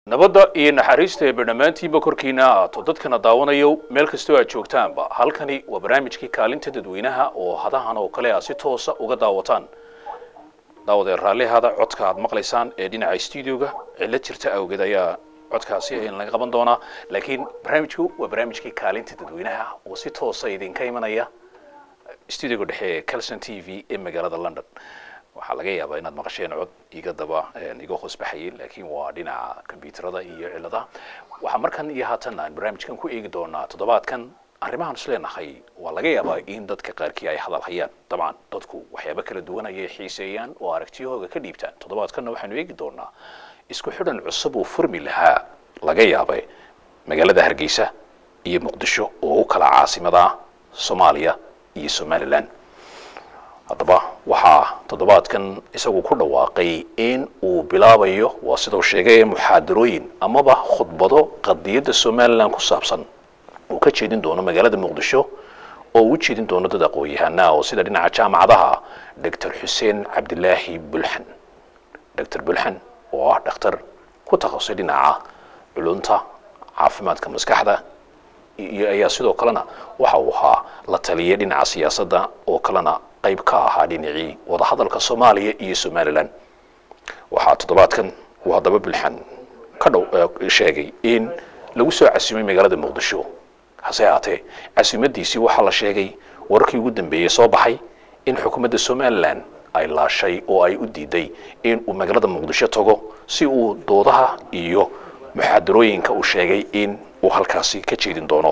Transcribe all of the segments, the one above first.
nabadda iyo naxariista eeba dhammaantiinba korkiina ahaato dadkana daawanayo meel kastoo aad joogtaanba halkani waa barnaamijkii kaalinta dadweynaha oo hadahan oo kale a si toosa uga daawataan daawadee raallihaada codka aad maqlaysaan ee dhinaca studioga cillad jirta awgeed ayaa codkaasi in laga qaban doonaa laakiin barnaamijku waa barnaamijkii kaalinta dadweynaha oo si toosa idinka imanaya studioga dhexe ee calson t v ee magaalada london waxaa laga yaabaa inaad maqasheen cod iga daba iga hoos baxayay laakiin waa dhinaca kombyuutarada iyo ciladaha waxaa markan iyo haatan aan barnaamijkan ku eegi doonaa toddobaadkan arrimahan is leenahay waa laga yaabaa in dadka qaarkii ay hadal hayaan dabcan dadku waxyaabo kala duwan ayay xiiseeyaan oo aragtiyahooga ka dhiibtaan toddobaadkanna waxaanu eegi doonaa isku xidhan cusub uu furmi lahaa laga yaabay magaalada hargeysa iyo muqdisho oo u kala caasimada soomaaliya iyo somalilan haddaba waxaa toddobaadkan isagu ku dhawaaqay in uu bilaabayo waa sidau sheegay muxaadarooyin amaba khudbado qadiyadda somalilan ku saabsan uu ka jeedin doono magaalada muqdisho oo uu u jeedin doono dad aqoon-yahanaa oo sida dhinaca jaamacadaha doctor xuseen cabdilaahi bulxan doctor bulxan oo ah dhakhtar ku takhasusay dhinaca culunta caafimaadka maskaxda iyo ayaa sidoo kalena waxa uu ahaa la taliyay dhinaca siyaasadda oo kalena qayb ka ahaa dhinacii wadahadalka soomaaliya iyo somalilan waxaa toddobaadkan uu haddaba bulxan ka dhow sheegay in lagu soo casimay magaalada muqdisho hase haatee casimadiisii waxaa la sheegay wararkii ugu dambeeyey soo baxay in xukuumadda somalilan ay laashay oo ay u diiday in uu magaalada muqdisho tago si uu doodaha iyo muxaadarooyinka uu sheegay in uu halkaasi ka jeedin doono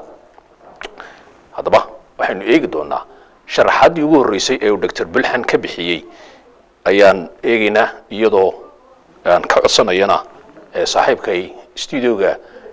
haddaba waxaynu eegi doonaa sharaxaaddii ugu horreysay ee uu doctor bulxan ka bixiyey ayaan eegaynaa iyadoo aan ka codsanayana saaxiibkay studioga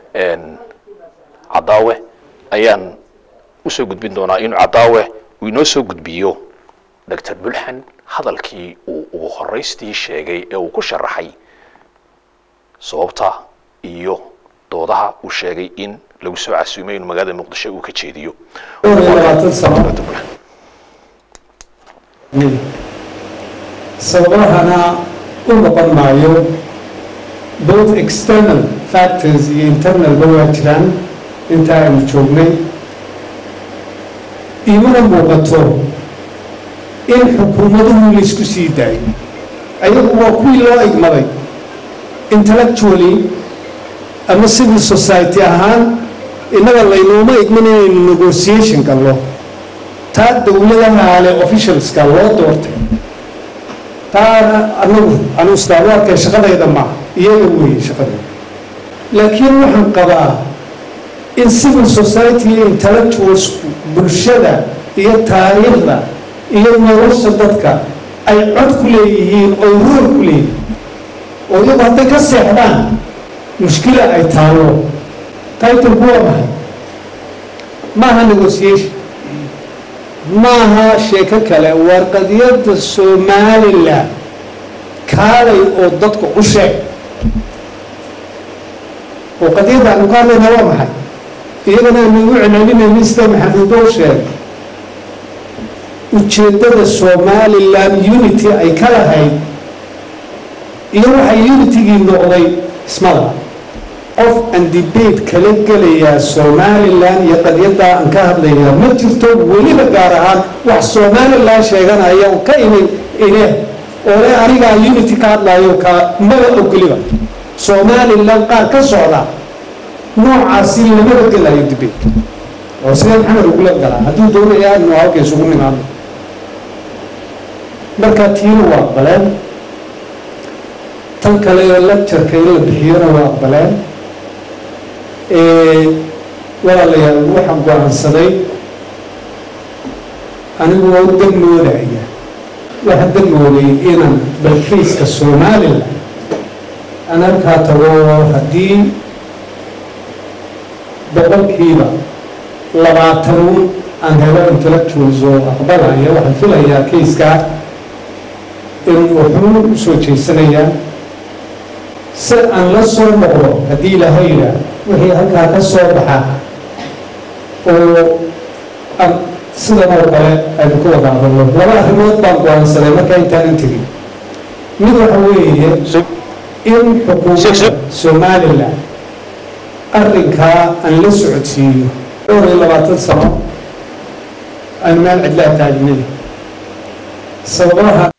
cadaawe ayaan usoo gudbin doonaa inuu cadaawe uu inoo soo gudbiyo doctor bulxan hadalkii uu ugu horeystii sheegay ee uu ku sharaxay sababta iyo doodaha uu sheegay in lagu soo casuumay inuu magaalada muqdisho uu ka jeediyo sababahana u noqon maayo both external factors iyo internalba waa jiraan inta aynu joognay imana muuqato in xukuumaduhu laysku sii daayo ayagu waa kuwii loo igmaday intellectually ama civil society ahaan innaga laynooma igman inaynu negotiation gallo taa dowladaha ale officialska loo doortay taana anagu anu islaam u arkay shaqadayda ma iyaga weeye shaqadayda laakiin waxaan qabaa in civil society iyo intellectualsku bulshada iyo taariikhda iyo nolosha dadka ay cod ku leeyihiin oo rool ku leeyihiin oo iyagu hadday ka seexdaan mushkila ay taalo titlku waa maxay maaha negotiation maaha sheeko kale waar qadiyadda somalilan kaalay oo dadka u sheeg oo qadiyadda aanu ka hadlayna waa maxay iyagana aanu ugu celcelinaynin sida maxamuudo u sheegay ujeeddada somalilan unity ay ka lahayd iyo waxay unitigii noqday ismada qof aan debate kala gelayaa somalilan iyo qadiyaddaa aan ka hadlayaa ma jirto weliba gaar ahaan wax somalilan sheeganaya oo ka imin ine oo le anigaa unity ka hadlayo ka maba ogoliba somalilan qaar ka socda noocaasi lamaba gelayo debate oo sidee maxamed ugula galaa hadduu doonayaa inu halka isugu nimaano marka tiina waa aqbaleen tan kale oo lectureka in la bixiyona waa aqbaleen walaalayaal waxaan go-aansaday anigu waa u danmoodaya waxaan danmooday inaan balkiiska somalilan aan halkaa tago haddii boqolkiiba labaatanuun aan helo intellectuals oo aqbalaya waxaan filayaa kayskaa in wuxuu u soo jeysanayaa si aan la soo noqdo haddii ilaahay yidhaah wixii halkaa ka soo baxa oo aan sidan oo kale aynu ku wada hadalno laba arrimood baan go-aansaday markaa intaanan tegin mid waxa weeye in xukuumadda somalilan arrinkaa aan la socodsiiyo dhowr iyo labaatan sano aan meel cidlaa taagnay sababaha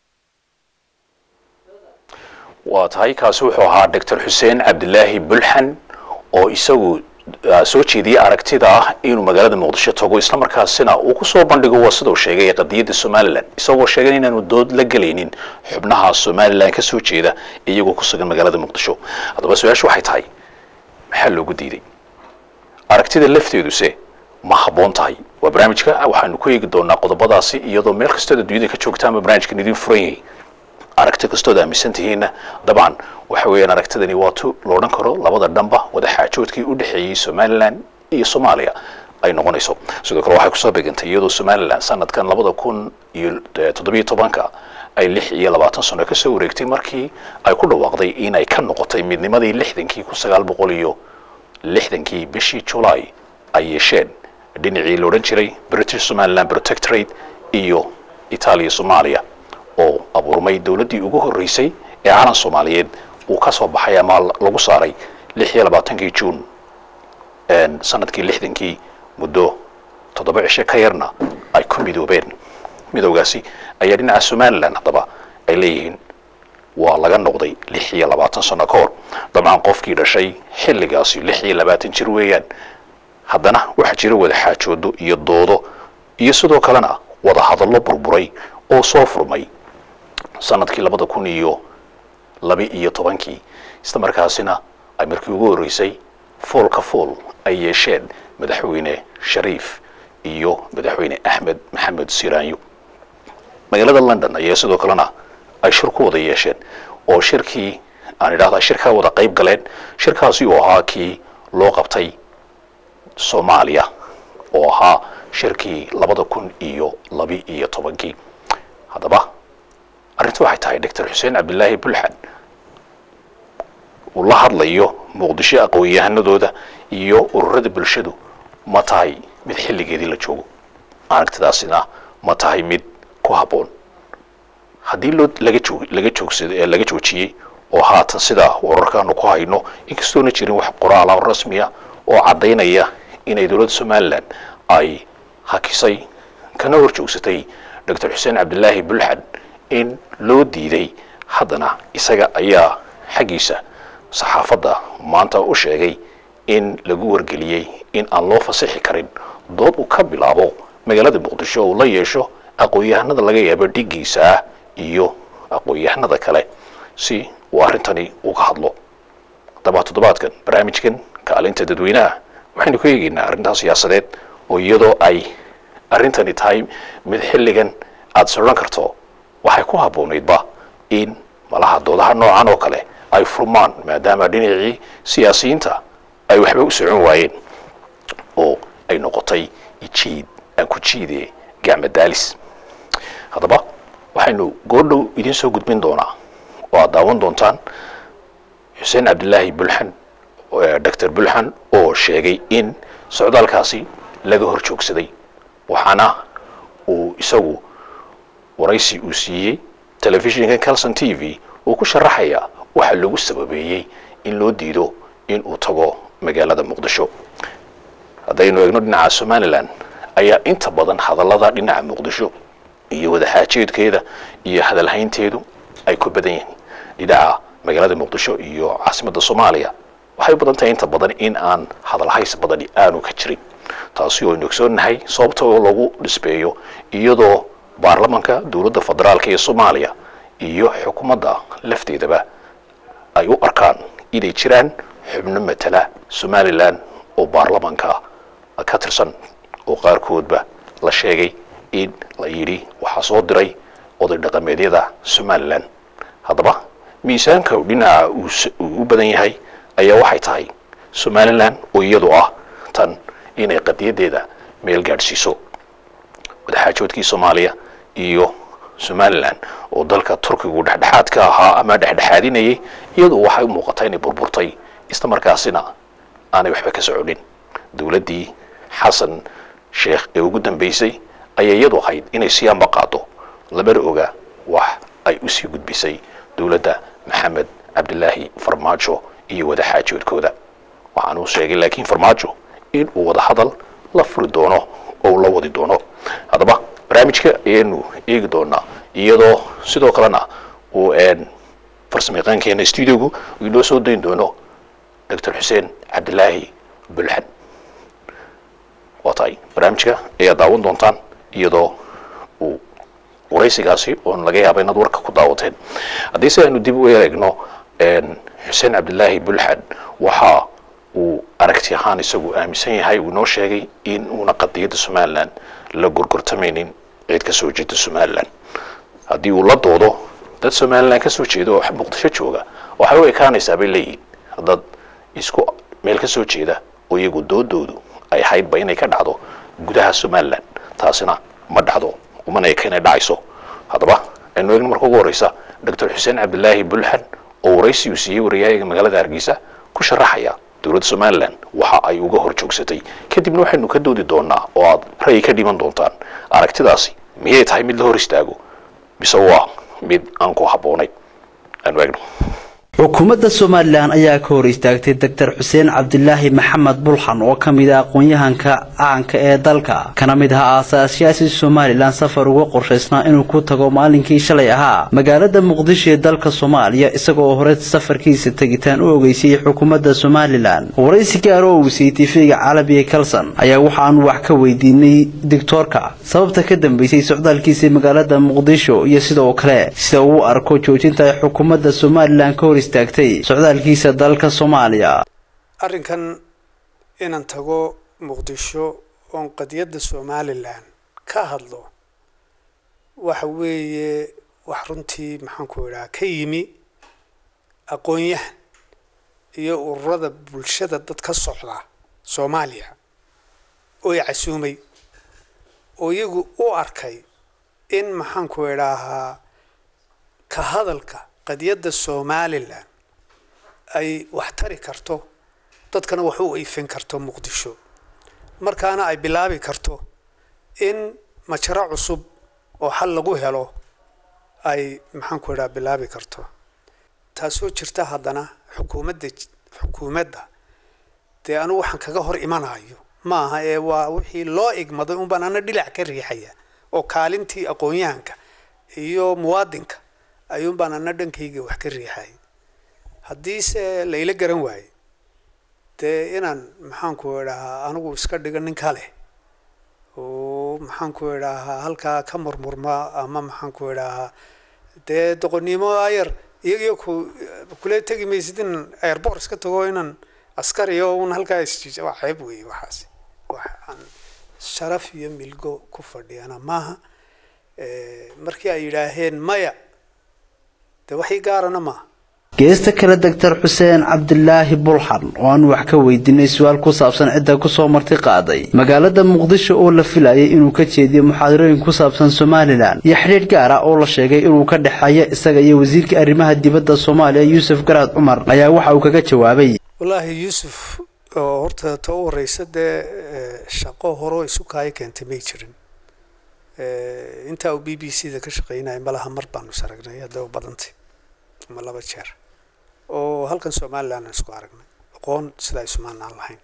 waa tahay kaasi wuxuu ahaa doctor xuseen cabdilaahi bulxan oo isagu soo jeediyey aragtida ah inuu magaalada muqdisho tago islamarkaasina uu kusoo bandhigo waa sidau sheegay qadiyadda somalilan isagoo sheegay inaanu dood la gelaynin xubnaha somalilan ka soo jeeda iyagoo ku sugan magaalada muqdisho haddaba su-aashu waxay tahay maxaa loogu diiday aragtida lafteeduse ma habboon tahay waa barnaamijka waxaanu ku eegi doonaa qodobadaasi iyadoo meel kastood adduunyada ka joogtaanba barnaamijkan idin furan yahay aragti kastood aaminsan tihiinna dabcan waxa weeyaan aragtidani waa tu la odhan karo labada dhanba wadaxaajoodkii u dhexeeyey somalilan iyo soomaaliya ay noqonayso sidoo kale waxay kusoo begantay iyadoo somalilan sanadkan labada kun iyo toddobiyo tobanka ay lix iyo labaatan sano kasoo wareegtay markii ay ku dhawaaqday inay ka noqotay midnimadii lixdankii kun sagaal boqol iyo lixdankii bishii july ay yeesheen dhinacii la odhan jiray british somaliland protectorate iyo itaaliya soomaaliya oo abuurmay dowladdii ugu horreysay ee calan soomaaliyeed uu ka soo baxay ama lagu saaray lix iyo labaatankii juun sanadkii lixdankii muddo toddoba cishe ka yarna ay ku midoobeen midowgaasi ayaa dhinaca somalilan haddaba ay leeyihiin waa laga noqday lix iyo labaatan sano ka hor dabcan qofkii dhashay xilligaasi lix iyo labaatan jir weeyaan haddana waxaa jira wada xaajoodo iyo doodo iyo sidoo kalena wada hadallo burburay oo soo furmay sanadkii labada kun iyo laba iyo tobankii isla markaasina ay markii ugu horreysay fool ka fool ay yeesheen madaxweyne shariif iyo madaxweyne axmed maxamed siraanyo magaalada london ayaa sidoo kalena ay shir ku wada yeesheen oo shirkii aan idhahda shirkaa wada qayb galeen shirkaasi oo ahaa kii loo qabtay soomaaliya oo ahaa shirkii labada kun iyo laba iyo tobankii haddaba arrinta waxay tahay doctor xuseen cabdilaahi bulxan uu la hadlayo muqdisho aqoon-yahanadooda iyo ururada bulshadu ma tahay mid xilligeedii la joogo aragtidaasina ma tahay mid ku habboon haddii loo laga joog laga joogsada ee laga joojiyey oo haatan sidaa wararkaanu ku hayno inkastoona jirin wax qoraala rasmiya oo caddaynaya inay dowladda somalilan ay hakisay kana hor joogsatay doctor xuseen cabdilaahi bulxan in loo diiday haddana isaga ayaa xaggiisa saxaafadda maanta u sheegay in lagu wargeliyey in aan loo fasixi karin dood uu ka bilaabo magaalada muqdisho uu la yeesho aqoon-yahanada laga yaabo dhigiisa ah iyo aqoon-yahanada kale si uu arrintani uga hadlo haddaba toddobaadkan barnaamijkan kaalinta dadweynaha waxaynu ka eegaynaa arrintaa siyaasadeed oo iyadoo ay arrintani tahay mid xilligan aada sodhan karto waxay ku habboonaydba in malaha doodaha noocan oo kale ay furmaan maadaama dhinacii siyaasiyiinta ay waxba u socon waayeen oo ay noqotay ijiid aan ku jiide gacma daalis haddaba waxaynu goordhow idiin soo gudbin doonaa oo aad daawan doontaan xuseen cabdilaahi bulxan doctor bulxan oo sheegay in socdaalkaasi laga hor joogsaday waxaana uu isagu waraysi uu siiyey telefishinka calson t v uu ku sharaxaya waxa lagu sababeeyey in loo diido in uu tago magaalada muqdisho haddaynu eegno dhinaca somalilan ayaa inta badan hadallada dhinaca muqdisho iyo wadaxaajeedkeeda iyo hadalhaynteedu ay ku badan yihiin dhinaca magaalada muqdisho iyo caasimadda soomaaliya waxay badan tahay inta badan in aan hadalhays badani aanu ka jirin taasi oo aynu ogsoonnahay sababta oo lagu dhisbeeyo iyadoo baarlamanka dowladda federaalka ee soomaaliya iyo xukuumadda lafteedaba ay u arkaan inay jiraan xubno matala somalilan oo baarlamanka ka tirsan oo qaarkoodba la sheegay in la yidhi waxaa soo diray oday dhaqameedyada somalilan haddaba miisaanka dhinaca uu u badan yahay ayaa waxay tahay somalilan oo iyadu ah tan inay qadiyadeeda meel gaadhsiiso wadaxaajoodkii soomaaliya iyo somalilan oo dalka turkigu dhexdhexaad ka ahaa ama dhexdhexaadinayay iyadu waxay u muuqataa inay burburtay isla markaasina aanay waxba ka soconin dowladdii xasan sheekh ee ugu dambeysay ayay iyadu ahayd inay siyaanba qaado lamana oga wax ay usii gudbisay dowladda maxamed cabdilaahi farmaajo iyo wadaxaajoodkooda waxaan uu sheegay laakiin farmaajo in uu wada hadal la furi doono oo uu la wadi doono haddaba barnaamijka ayaynu eegi doonaa iyadoo sidoo kalena uu farsamayaqaankeena studiogu uu inoo soo dayn doono doctor xuseen cabdilaahi bulxan waa tahay barnaamijka ayaad daawan doontaan iyadoo uu waraysigaasi oon laga yaaba inaad warka ku daawateen haddii si aynu dib u eegno xuseen cabdilaahi bulxan waxa uu aragti ahaan isagu aaminsan yahay uu inoo sheegay in uuna qadiyadda somalilan la gorgortamaynin cid ka soo jeeda somalilan haddii uu la doodo dad somalilan ka soo jeeda oo muqdisho jooga waxay u ekaanaysaa bay leeyihin dad isku meel ka soo jeeda oo iyagu doodoodu ay ahaydba inay ka dhacdo gudaha somalilan taasina ma dhacdo umana eka inay dhacayso haddaba aynu eegno marka ugu horeysa doctor xuseen cabdilaahi bulxan oo waraysi uu siiyey wariyaayaga magaalada hargeysa ku sharaxaya dowladda somalilan waxa ay uga hor joogsatay kadibna waxaynu ka doodi doonaa oo aad ra'yi ka dhiman doontaan aragtidaasi miyay tahay mid la hor istaago mise waa mid aan ku habboonayn aanu eegno xukuumadda somalilan ayaa ka hor istaagtay doctor xuseen cabdilaahi maxamed bulxan oo ka mid ah aqoon-yahanka caanka ee dalka kana mid ahaa aasaasyaasi somalilan safar uga qorshaysnaa inuu ku tago maalinkii shalay ahaa magaalada muqdisho ee dalka soomaaliya isagoo hore safarkiisa tegitaan u ogeysayay xukuumadda somalilan waraysi gaar oo uu siiyey tifiga calabiga kalson ayaa waxaanu wax ka weydiinay doctoorka sababta ka dambeysay socdaalkiisa magaalada muqdisho iyo sidoo kale sida uu arko joojinta ay xukuumadda somalilan ka hor socdaalkiisa dalka soomaaliya arrinkan inaan tago muqdisho oon qadiyadda somalilan ka hadlo waxa weeye wax runtii maxaan ku idhaha ka yimi aqoon-yahan iyo ururada bulshada dad ka socda soomaaliya oo i casuumay oo iyagu u arkay in maxaan ku idhaahaa ka hadalka qadiyadda somalilan ay wax tari karto dadkana wax u iifin karto muqdisho markaana ay bilaabi karto in majaro cusub oo xal lagu helo ay maxaan ku idhaha bilaabi karto taasoo jirta haddana xukuumadda xukuumadda dee anugu waxaan kaga hor imanayo ma aha ee waa wixii loo igmaday unbaan ana dhilac ka riixaya oo kaalintii aqoon-yahanka iyo muwaadinka ayuun baan ana dhankayga wax ka riixay haddiise layla garan waaye dee inaan maxaanku idhahaa anigu iska dhigo nin kale oo maxaanku idhahaa halkaa ka murmurma ama maxaanku idhahaa dee doqonnimo ayar iyagiyo ku kule tegi maysid in airbort iska tago inaan askariyo un halkaa isjiij waa ceeb weeye waxaasi wax aan sharaf iyo milgo ku fadhiyana maaha markii ay yidhaaheen maya dee waxii gaarana maaha geesta kale doctor xuseen cabdilaahi bulxan oo aan wax ka weydiinay su-aal ku saabsan cidda kusoo marti qaaday magaalada muqdisho oo la filayay inuu ka jeediyo muxaadarooyin ku saabsan somalilan iyo xidhiidh gaar ah oo la sheegay inuu ka dhexeeyo isaga iyo wasiirka arrimaha dibadda soomaaliya yuusuf garaad cumar ayaa waxa uu kaga jawaabay wallaahi yuusuf oo horta ta u horeysa dee shaqo horeo isu kaayo keentay may jirin intaa uu b b c da ka shaqeynaya malaha mar baanu is aragnay haddaba badantay ama laba jeer oo halkan somalilan aan isku aragnay aqoon sidaa isumaan aan lahayn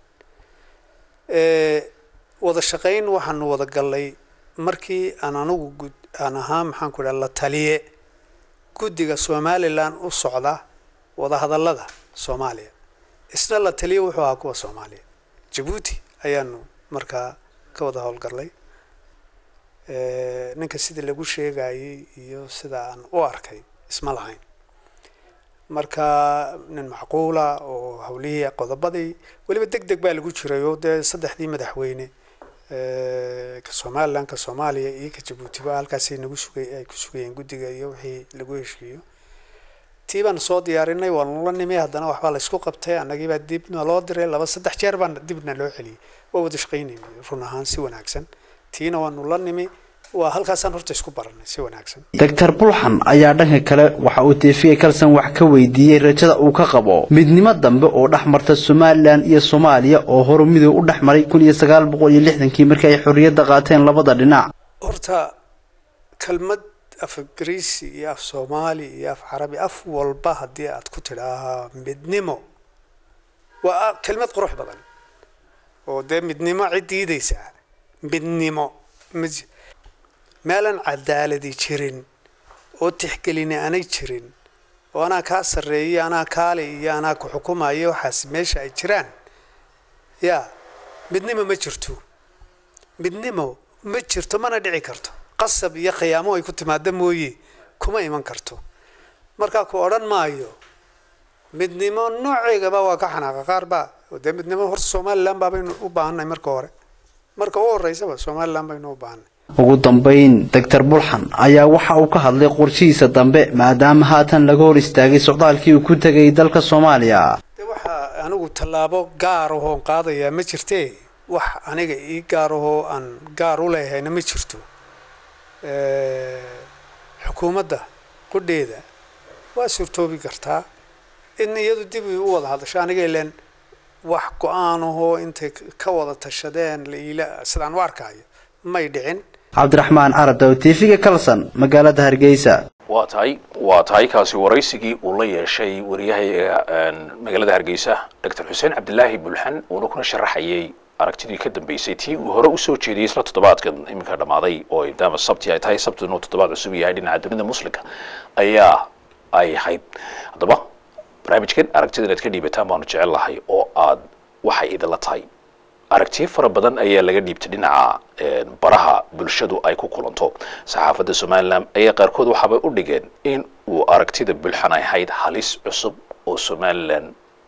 wada shaqayn waxaanu wada gallay markii aan anigu gud aan ahaa maxaan ku idhaha la taliye guddiga somalilan u socda wadahadallada soomaaliya isna la taliye wuxuu ahaa kuwa soomaaliya jabuuti ayaanu markaa ka wada howlgallay ninka sidii lagu sheegayay iyo sida aan u arkay isma lahayn marka nin macquula oo hawlihii qodobadii weliba deg deg baa lagu jiray oo dee saddexdii madaxweyne ka somalilan ka soomaaliya iyo ka jabuutiba halkaasay nagu sugay ay ku sugayeen guddiga iyo wixii lagu heshiiyo tii baan soo diyaarinay waanu la nimi haddana waxbaa laysku qabtay annagiibaa dibna loo diray laba saddex jeer baan dibna loo celiyey waa wada shaqaynaynay run ahaan si wanaagsan tiina waanu la nimi waa halkaasaan horta isku baranay si wanaagsan doctor bulxan ayaa dhanka kale waxa uu tiifiga kalson wax ka weydiiyey rajada uu ka qabo midnimo dambe oo dhex marta somalilan iyo soomaaliya oo horu midoob u dhex maray kun iyo sagaal boqol iyo lixdankii markii ay xorriyadda qaateen labada dhinac horta kelmad af ingiriisi iyo af soomaali iyo af carabi af walba haddii aad ku tidhaahaa midnimo waa kelmad qurux badan oo dee midnimo cid diidaysaa midnimo mid meelaan cadaaladi jirin oo tixgelini aanay jirin oo anaa kaa sarreeya anaa kaale iyo anaa ku xukumaya waxaas meesha ay jiraan yaa midnimo ma jirto midnimo ma jirto mana dhici karto qasab iyo khiyaamo ay ku timaado mooye kuma iman karto markaa ku odhan maayo midnimo nooceygaba waa ka xanaaqa qaar baa dee midnimo horta somalilan baabaynu u baahannahay marka hore marka u horeysaba somalilan baynu u baahanay ugu dambayn doctor bulxan ayaa waxa uu ka hadlay qorshihiisa dambe maadaama haatan laga hor istaagay socdaalkii uu ku tegay dalka soomaaliya de waxaa anigu tallaabo gaar ahoon qaadayaa ma jirtee wax aniga ii gaar ahoo aan gaar u leehayna ma jirto xukuumadda qudheeda waa suurtoobi kartaa in iyadu dib u wada hadasho aniga ileen wax go-aan ahoo intay ka wada tashadeen laila sidaan u arkaayo may dhicin cabdiraxmaan caradow tv-ga kalson magaalada hargeysa waa tahay waa tahay kaasi waraysigii uu la yeeshay wariyahayga magaalada hargeysa doctor xuseen cabdilaahi bulxan uuna kuna sharaxayay aragtidii ka dambeysay tii uu hore usoo jeediyey isla toddobaadkan iminka dhammaaday oo daama sabti ay tahay sabti inuu toddobaad cusub yahay dhinaca dunida muslimka ayaa ay ahayd haddaba barnaamijkan aragtida inaad ka dhiibataan baanu jecel lahay oo aad waxay idinla tahay aragtiyo fara badan ayaa laga dhiibtay dhinaca baraha bulshadu ay ku kulanto saxaafadda somalilan ayaa qaarkood waxaabay u dhigeen in uu aragtida bulxan ay ahayd halis cusub oo somalilan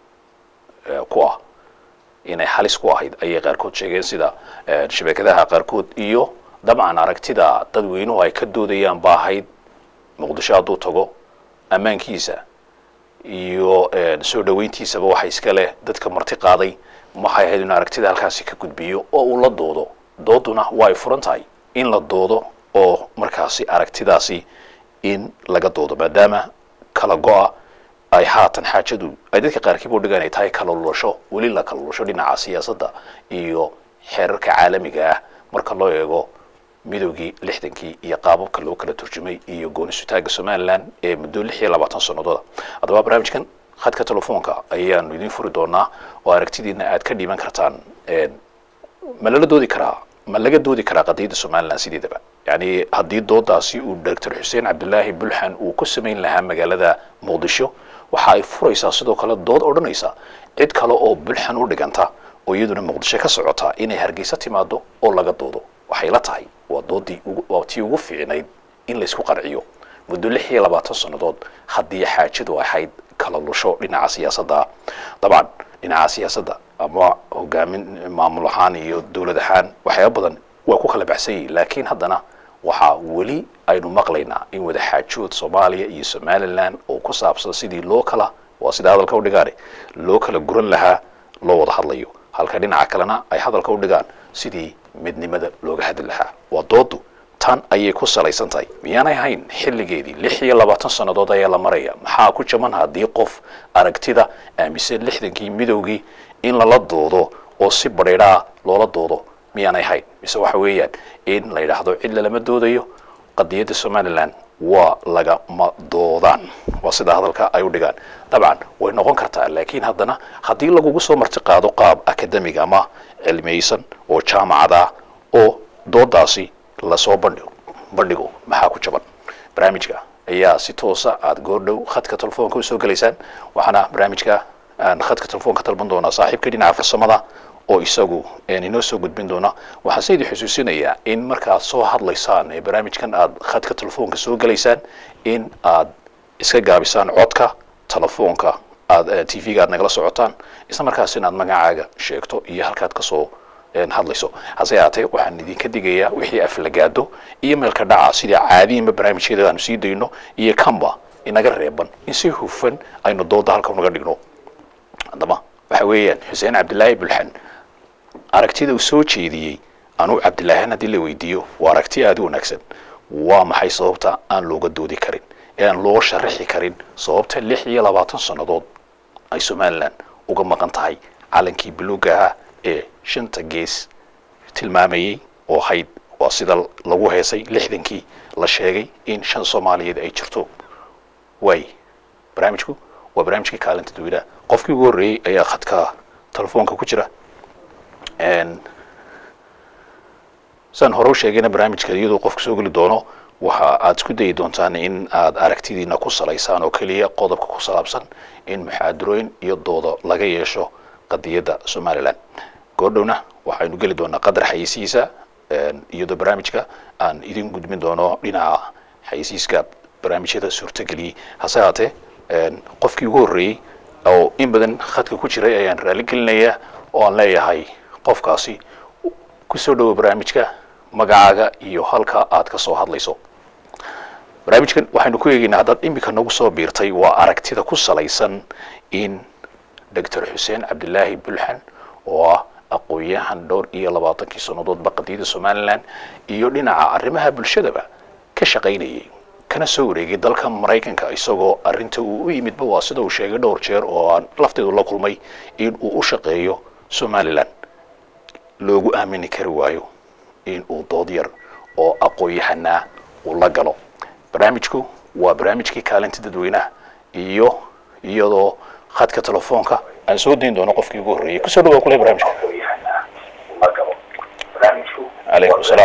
ku ah inay halis ku ahayd ayay qaarkood sheegeen sida shabakadaha qaarkood iyo dabcan aragtida dadweynuhu ay ka doodayaan ba ahayd muqdisho hadduu tago ammaankiisa iyo soo dhaweyntiisaba waxa iska leh dadka marti qaaday waxay ahayd inuu aragtida halkaasi ka gudbiyo oo uu la doodo dooduna waa ay furan tahay in la doodo oo markaasi aragtidaasi in laga doodo maadaama kala go-a ay haatan xaajadu ay dadka qaarkiiba udhigaan ay tahay kala lulasho weli la kala lulasho dhinaca siyaasadda iyo xeerarka caalamiga ah marka loo eego midoogii lixdankii iyo qaababka loo kala turjumay iyo goonisutaaga somalilan ee muddo lix iyo labaatan sanadooda haddaba barnaamijkan khadka telefoonka ayaanu idiin furi doonaa oo aragtidiina aad ka dhiiban kartaan ma lala doodi karaa ma laga doodi karaa qadiyadda somalilan sideedaba yani haddii doodaasi uu doctor xuseen cabdilaahi bulxan uu ku samayn lahaa magaalada muqdisho waxa ay furaysaa sidoo kale dood odhanaysa cid kale oo bulxan u dhiganta oo iyaduna muqdisho ka socota inay hargeysa timaado oo laga doodo waxay la tahay waa doodii waa tii ugu fiicnayd in laysku qanciyo muddo lix iyo labaatan sannadood haddii xaajadu ahayd kala lusho dhinaca siyaasadda dabcan dhinaca siyaasadda ama hogaamin maamul ahaan iyo dowlad ahaan waxyaaba badan waa ku kala baxsan yihin laakiin haddana waxaa weli aynu maqlaynaa in wada xaajood soomaaliya iyo somalilan oo ku saabsan sidii loo kala waa sida hadalka udhigaane loo kala guran lahaa loo wada hadlayo halka dhinaca kalena ay hadalka udhigaan sidii midnimada looga hadli lahaa waa doodu tan ayay ku salaysan tahay miyaanay ahayn xilligeedii lix iyo labaatan sannadood ayaa la maraya maxaa ku jaban haddii qof aragtida aaminsan lixdankii midowgii in lala doodo oo si badheedhaa loola doodo miyaanay ahayn mise waxa weeyaan in la yidhaahdo cid lalama doodayo qadiyadda somalilan waa lagama doodaan waa sida hadalka ay u dhigaan dabcan way noqon kartaa laakiin haddana haddii lagugu soo marti qaado qaab academic ama cilmiyeysan oo jaamacada oo doodaasi lasoo bandhigo bandhigo maxaa ku jaban barnaamijka ayaa si toosa aada goordhow khadka telefoonka usoo gelaysaan waxaana barnaamijka aan khadka telefoonka talban doonaa saaxiibka dhinaca farsamada oo isagu inoo soo gudbin doona waxaan se idin xusuusinayaa in markaad soo hadlaysaan ee barnaamijkan aad khadka telefoonka soo gelaysaan in aad iska gaabisaan codka telefoonka aad t v-ga aad nagala socotaan isla markaas in aad magacaaga sheegto iyo halkaad kasoo hadlayso hase ahaatee waxaan idinka digayaa wixii aflagaado iyo meelka dhaca sidii caadiyanba barnaamijkeeda aanu sii dayno iyo kanba inaga reeban in si hufan aynu dooda halka naga dhigno haddaba waxa weeyaan xuseen cabdilaahi bulxan aragtida uu soo jeediyey anuu cabdilaahan haddii la weydiiyo waa aragti aada u wanaagsan waa maxay sababta aan looga doodi karin ee aan loo sharaxi karin sababta lix iyo labaatan sannadood ay somalilan uga maqan tahay calankii buluuga ahaa ee shanta gees tilmaamayey oo hayd waa sida lagu heesay lixdankii la sheegay in shan soomaaliyeed ay jirto waay barnaamijku waa barnaamijkii kaalinta dadweynaha qofkii ugu horreeyey ayaa khadka telefoonka ku jira saan hore u sheegayna barnaamijka iyadoo qofka soo geli doono waxa aad isku dayi doontaan in aad aragtidiina ku salaysaan oo keliya qodobka ku saabsan in muxaadarooyin iyo doodo laga yeesho qadiyadda somalilan goordhowna waxaynu geli doonaa qadar xayisiisa iyadoo barnaamijka aan idin gudbin doono dhinaca xayisiiska barnaamijyada suurtageliyey hase haatee qofkii ugu horreeyey oo in badan khadka ku jiray ayaan raali gelinayaa oo aan leeyahay qofkaasi kusoo dhowo barnaamijka magacaaga iyo halka aad ka soo hadlayso barnaamijkan waxaynu ku eegaynaa haddaad iminka nagu soo biirtay waa aragtida ku salaysan in doctor xuseen cabdilaahi bulxan oo ah aqoon-yahan dhowr iyo labaatankii sannadoodba qadiyada somalilan iyo dhinaca arrimaha bulshadaba ka shaqaynayay kana soo wareegay dalka maraykanka isagoo arrinta uu u yimidba waa sida uu sheegay dhowr jeer oo aan lafteedu la kulmay in uu u shaqeeyo somalilan loogu aamini kari waayo in uu dood yar oo aqoon-yahanaa uu la galo barnaamijku waa barnaamijkii kaalinta dadweynaha iyo iyadoo khadka telefoonka aan soo dayn doono qofkii ugu horreeyey kusoo dhawaa kule barnaamijka calaykum salaam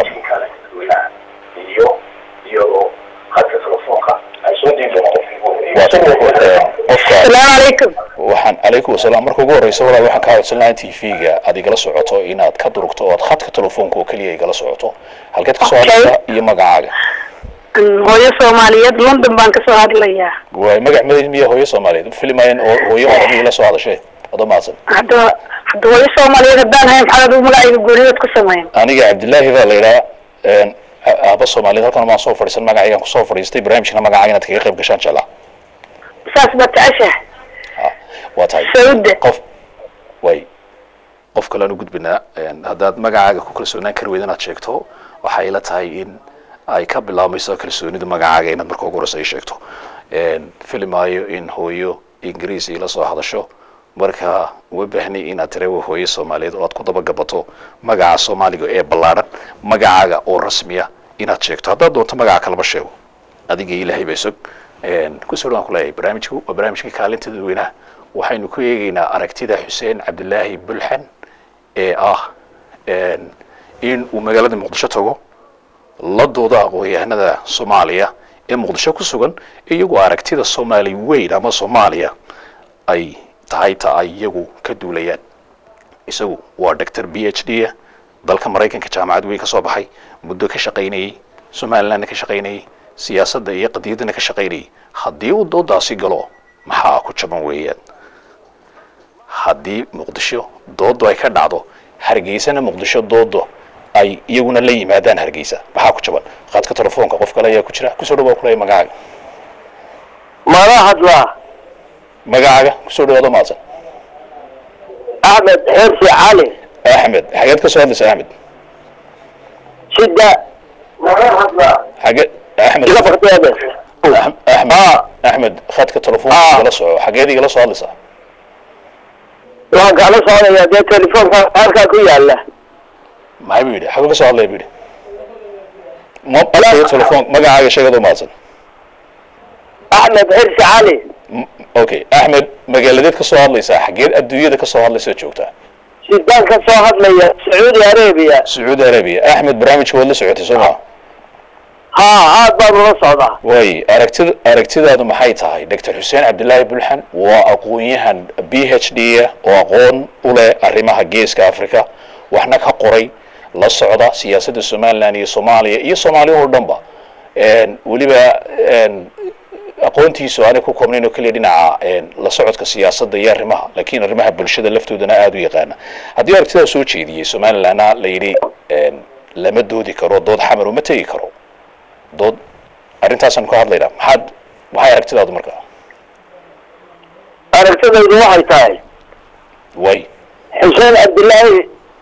السلام عليكم waxaan calaykum wasalaam marka ugu horreysa walaal waxaan kaa codsan lahaa t v-ga aad igala socoto inaad ka durugto oo aad khadka telefoonka oo keliya igala socoto halkeed ka soo Okay. hadlaysaa iyo magacaaga hooyo soomaaliyeed london baan kasoo hadlayaa waay magac madayd miya hooyo soomaaliyeed filimayan oo hooyo orami la soo hadashay wada mahadsan hadda hadda hooyo soomaaliyeed haddaan hayn maxaad adigu magacayga gooniyood ku sameyn aniga cabdillaahi baa la yidhaha aaba soomaaliyeed halkan maan soo fadhiisan magacaygaan kusoo fadhiistay barnaamijkana magacaaga inaad kaga qayb gashaan jeclaa saas baad jeceshahay waa tahay sauda qof way qof kale aan u gudbinaa een, haddaad magacaaga ku kalsoonaan kari weyda inaad sheegto waxay ila tahay in ay ka bilaabmayso kalsoonida magacaaga inaad marka ugu horeysa ay sheegto Een, filimaayo in hooyo ingiriis ila soo hadasho marka uma baahni inaad tirewa hooyo soomaaliyeed oo aad ku dabagabato magaca soomaaliga ee ballaadhan magacaaga oo rasmiya inaad sheegto haddaad doonto magaca kalaba sheego adiga ilaahay bay sog kusoo dhawaan kuleeyahay barnaamijku waa barnaamijkii kaalinta dadweynaha waxaynu ku eegaynaa aragtida xuseen cabdilaahi bulxan ee ah een, in uu magaalada muqdisho tago la dooda aqoon-yahanada soomaaliya ee muqdisho ku sugan iyagoo aragtida soomaali weyn ama soomaaliya ay tahay ta ay iyagu ka duulayaan isagu waa doctor b h d a dalka maraykanka jaamacad weyn ka soo baxay muddo ka shaqaynayey somalilandna ka shaqaynayey siyaasadda iyo qadiyaddana ka shaqaynayay haddii uu doodaasi galo maxaa ku jaban weeyaan haddii muqdisho doodu ay ka dhacdo hargeysana muqdisho doodo ay iyaguna la yimaadaan hargeysa maxaa ku jaban khadka telefoonka qof kale ayaa ku jira kusoo dhawaa kulaya magacaaga mala hadlaa magacaaga kusoo dhawaado maadsan axmed xirsi cali axmed xageed ka soo hadlaysa axmed sida mala hadlaa xage axmed iga fakteede Ax- axmed axmed khadka telefoonka Ah. igala soco xageed igala soo hadlaysaa waan kala socdayaa dee telefoonka halkaa ku yaala maxay buu yidhi xaguu ka soo hadlaya buu yidhi ma adkayo telefoon magacaaga sheegado maadsan axmed xirsi cali M- okay axmed magaaladeed ka soo hadlaysaa xageed adduunyada ka soo hadlaysa joogtaa sidaan ka soo hadlaya sacuudi arabia sacuudi arabia axmed barnaamijka waad la socotay soo maa haa aad baan ula socdaa waay aragtida aragtidaadu maxay tahay doctor xuseen cabdilaahi bulxan waa aqoon-yahan b h d ah oo aqoon u leh arrimaha geeska africa waxna ka qoray la socda siyaasadda somaliland iyo soomaaliya iyo soomaaliya oo dhanba Een, weliba een, aqoontiisu aanay ku koobnayn oo keliya dhinaca een, la socodka siyaasadda iyo arrimaha laakiin arrimaha bulshada laftoodana aada u yaqaana haddii aragtidaa soo jeediyey somalilandna la yidhi een, lama doodi karo dood xamar uma tegi karo dood arrintaasaan ka hadlaynaa maxaad maxay aragtidaadu markaa aragtidaydu waxay tahay way xuseen cabdilaahi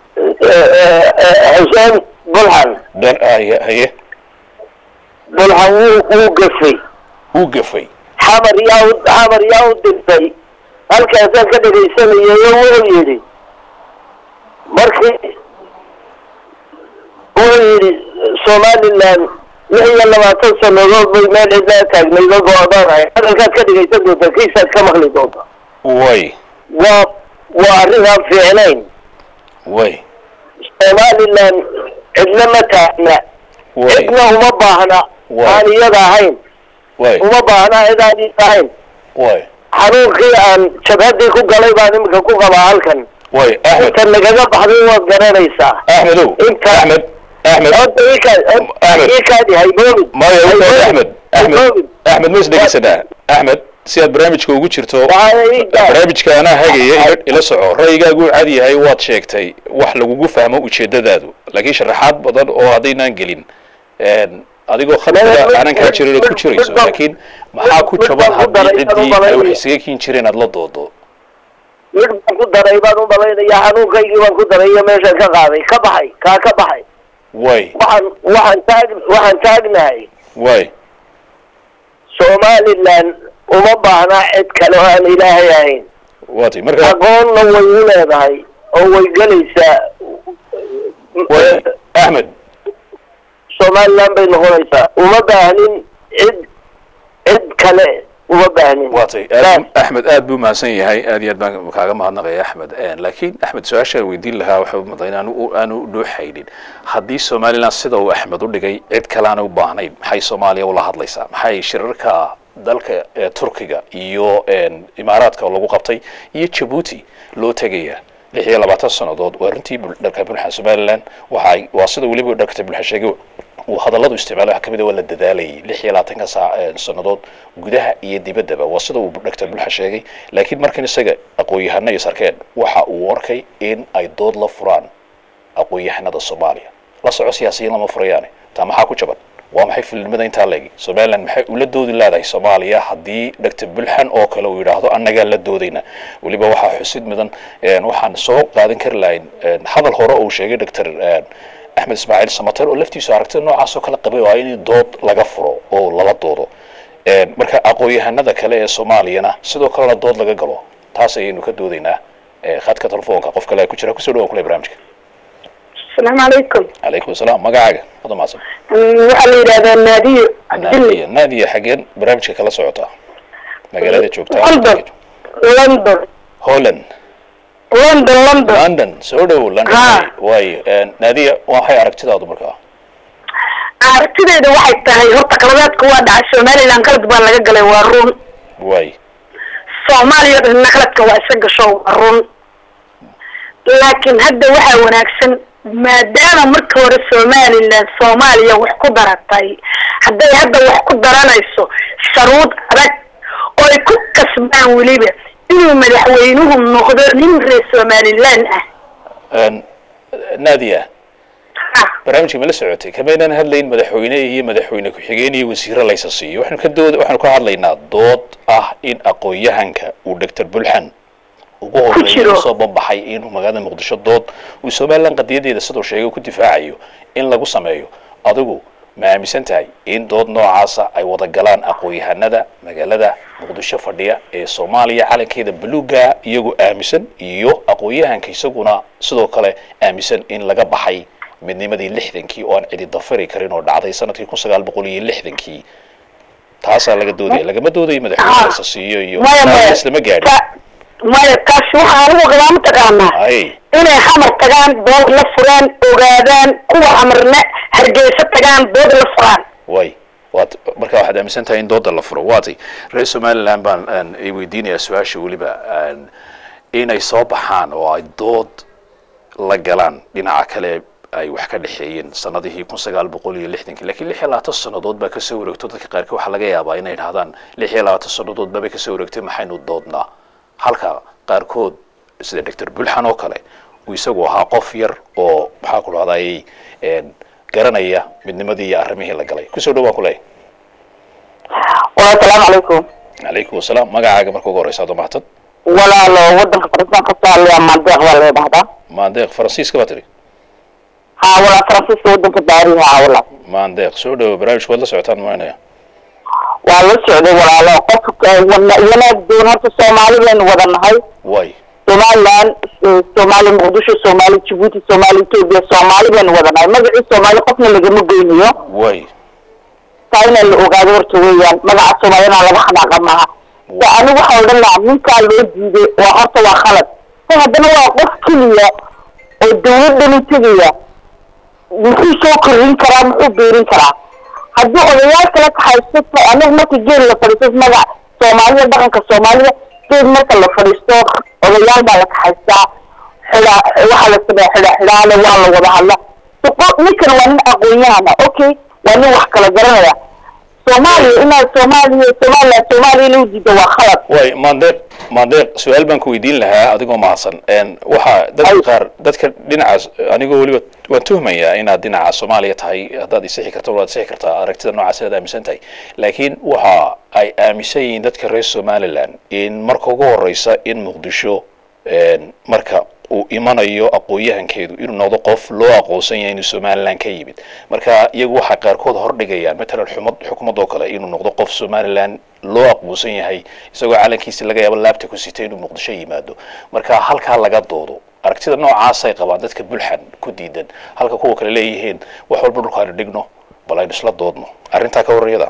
xuseen bulxan dhan haye haye bulxan wuu wuu gafay uu gafay xamar yaa u xamar yaa u dirtay halkaasaan ka dhegaysanayay oo wuxuu yidhi markii wuxuu yidhi somaliland lix iyo labaatan sanadood bay meel cidlaa taagnayd oo go-doonay hadalkaad ka dhegaysan doonta kiisaad ka maqli doonta way waa waa arrin aan fiicnayn way somaliland cidna ma taagna way cidna uma baahna Waa. aan iyada ahayn way uma baahna cid aan iyada ahayn way xanuunkii aan jabhadii ku galay baan iminka ku qabaa halkan way axmed inta nagaga baxday waad garanaysaa axmedow Inta- axmed axmed hadda ikaad Ahmed. ikaadi hayboobin maya Hayboobin. axmed axmed Hayboobin. axmed ma isdhegeysanaa axmed si aad barnaamijka ugu jirto Waxaa ii gaar. barnaamijka anaa hagaya ila- ila soco ra'yigaagu cad yahay waad sheegtay wax lagugu fahmo ujeedadaadu laakiin sharaxaad badan oo haddaynaan gelin een, adigoo khadka aanan kaa jirin ood ku jirayso laakiin maxaa ku jaban haddii ciddii ay wax isaga kiin jireen aad la doodo mid baan ku daray baan u malaynayaa xanuunkaygii baan ku daray iyo meeshaan ka qaaday ka baxay kaa ka baxay way waxaan waxaan taag waxaan taagnahay way somaliland uma baahna cid kale oo aan ilaahay ahayn waati marka aqoonna way u leedahay oo way gelaysaa way axmed somaliland bay noqonaysaa uma baahnin cid cid kale uma baahnin waatay aad axmed aad buu mahadsan yahay aad iyo aad baan kaaga mahadnaqaya axmed laakiin axmed su-aasha weydiin lahaa waxa umada in aanu aanu dhuuxaynin haddii somaliland sida uu axmed u dhigay cid kale aanay u baahnayn maxay soomaaliya ula hadlaysaa maxay shirarka dalka ee turkiga iyo imaaraadka oo lagu qabtay iyo jabuuti loo tegayaa lix iyo labaatan sannadood waa runtii bul- dharka bulxa somaliland waxa ay- waa sida weliba dharka bulxa sheegay uu hadalladu isticmaalay waxaa kamid ah waa la dadaalayay lix iyo labaatanka saa ee sannadood gudaha iyo dibaddaba waa sida uu dr bulxa sheegay laakiin markan isaga aqoon-yahano iyo sarkeen waxa uu arkay in ay dood la furaan aqoon-yahanada soomaaliya la soco siyaasiyiin lama furayaane taa maxaa ku jaban waa maxay filimada intaa leegi somaliland maxay ula doodi leedahay soomaaliya haddii dr bulxan oo kale uu yidhaahdo annagaa la doodayna weliba waxaa xusid mudan een, waxaan soo qaadan kari lahayn een, hadal hore uu sheegay dr axmed ismaaciil samater oo laftiisu aragtida noocaas oo kale qabay waa in dood laga furo oo lala doodo Een, marka aqoon-yahanada kale ee soomaaliyana sidoo kalena dood laga galo taas ayaynu ka doodaynaa Ee, khadka telefoonka qof kale ku jira kusoo dhawaan kule barnaamijka asalaamu calaykum calaykum asalaam magacaaga wada mahadsan waxaa la yidhahdaa naadiyo naadiya naadiya xaggeen barnaamijka kala socotaa magaalada joogtaa london london holland london london london soo dhow london Ha. waayo Een, naadiya waxay aragtidaadu markaa aragtideeda waxay tahay horta qaladaadka waa dhacay somaliland qalad baa laga galay waa run waay soomaaliya dhanna qaladka waa isa gasho waa run laakiin hadda waxaa wanaagsan maadaama marka hore somaliland soomaaliya wax ku daratay hadday hadda wax ku daranayso sharuud adag oo ay ku kasbaan weliba inuu madaxweynuhu noqdo nin reer somaliland ah Een, naadiya Ah, barnaamijka ma la socotay kamaynaan hadlayn madaxweyne iyo madaxweyne ku-xigeen iyo wasiiro laysa siiyo waxaanu ka dood waxaanu ka hadlaynaa dood ah in aqoon-yahanka uu dr bulxan ugu horeeya jiro. usoo banbaxay inuu magaalada muqdisho dood uu somaliland qadiyadeeda siduu sheegay ku difaacayo in lagu sameeyo adigu ma aaminsan tahay in dood noocaasa ay wada galaan aqoon-yahanada magaalada muqdisho fadhiya ee soomaaliya calankeeda buluuga iyagoo aaminsan iyo aqoon-yahanka isaguna sidoo kale aaminsan in laga baxay midnimadii lixdankii oo aan cidi dafari karin oo dhacday sanadkii kun sagaal boqol iyo lixdankii taasaa laga doodaya lagama doodayo madaxweyne Ah. laysa siiyo iyo maya maya islama gaadhin Ta- maya taasi waxaa anigu qabaa mataqaanaa ay inay xamar tagaan dood la furaan ogaadaan kuwa xamarna hargeysa tagaan dood la furaan way waad marka waxaad aaminsan tahay in dooda la furo waatay reer somaliland baan aan ay weydiinayaa su-aasha weliba aan inay soo baxaan oo ay dood la galaan dhinaca kale ay wax ka dhexeeyeen sanadihii kun sagaal boqol iyo lixdankii lakiin lix iyo labaatan sannadood baa kasoo wareegto dadka qaarkood waxaa laga yaabaa inay dhahdaan lix iyo labaatan sannadood baabay kasoo wareegtay maxaynu doodnaa halka qaarkood sida doctor bulxan oo kale uu isagu ahaa qof yar oo maxaa ku dhahday garanaya midnimadii iyo arrimihii la galay kusoo dhawaan kuleeyahay walaal salaamu calaykum calaykum wasalaam magacaaga marka ugu horeysa adoo mahadsan walaalo wadanka faransiiska soomaaliya mandeeq baa la dhahdaa maandeeq faransiiska baa tiri haa walaal faransiiska wadanka baariha haa walaal maandeeq soo dhawo barnaamijka waad la socotaan maanaya waa la socday walaalo qofka wana- wanaag doon horta soomaalideenu wada nahay way somaliland soomaali muqdisho soomaali jabuuti soomaali etoobiya soomaali baynu wadanahay magacii soomaali qofna lagama goynayo way taa inaa la ogaado horta weeyaan magaca soomaaliyana laga xanaaqa maaha de anigu waxaa odhan lahaa ninkaa loo diiday waa horta waa khalad ta haddana waa qof keliya oo dawladdan u tegaya muxuu soo korrin karaa muxuu beerin karaa haddii odayaal kala kaxaysto ta- anigu marka geel la fadhiisto magac soomaalida dhaqanka soomaalida geed marka la fadhiisto odayaal baa la kaxaystaa xidha waxaa la sameeya xidha xidhaale waa la wada hadla so qo- ninkan waa nin aqoon-yahana okay waa nin wax kala garanaya soomaaliya inaad soomaaliya somaliland soomaaliya loo diido waa khalad way maandeeq maandeeq su-aal baan ku weydiin lahaa adigoo mahadsan n waxaa dadka Ay. qaar dadka dhinacaas anigoo weliba waan tuhmayaa inaad dhinaca soomaaliya tahay haddaad isixi karto waad isixi kartaa aragtida noocaas inaad aaminsan tahay laakiin waxa ay aaminsan yihiin dadka reer somaliland in marka ugu horeysa in muqdisho n marka uu imanayo aqoon-yahankeedu inuu noqdo qof loo aqoonsan yahay inuu somaliland ka yimid marka iyagu waxay qaarkood hordhigayaan matalan xumad xukumad oo kale inuu noqdo qof somaliland loo aqoonsan yahay isagoo calankiisi laga yaabo laabta ku sitay inuu muqdisho yimaado marka halkaa laga doodo aragtida noocaasay qabaan dadka bulxan ku diidan halka kuwa kale leeyihiin wax walba dhulka aynu dhigno bal aynu isla doodno arrintaa ka warrayada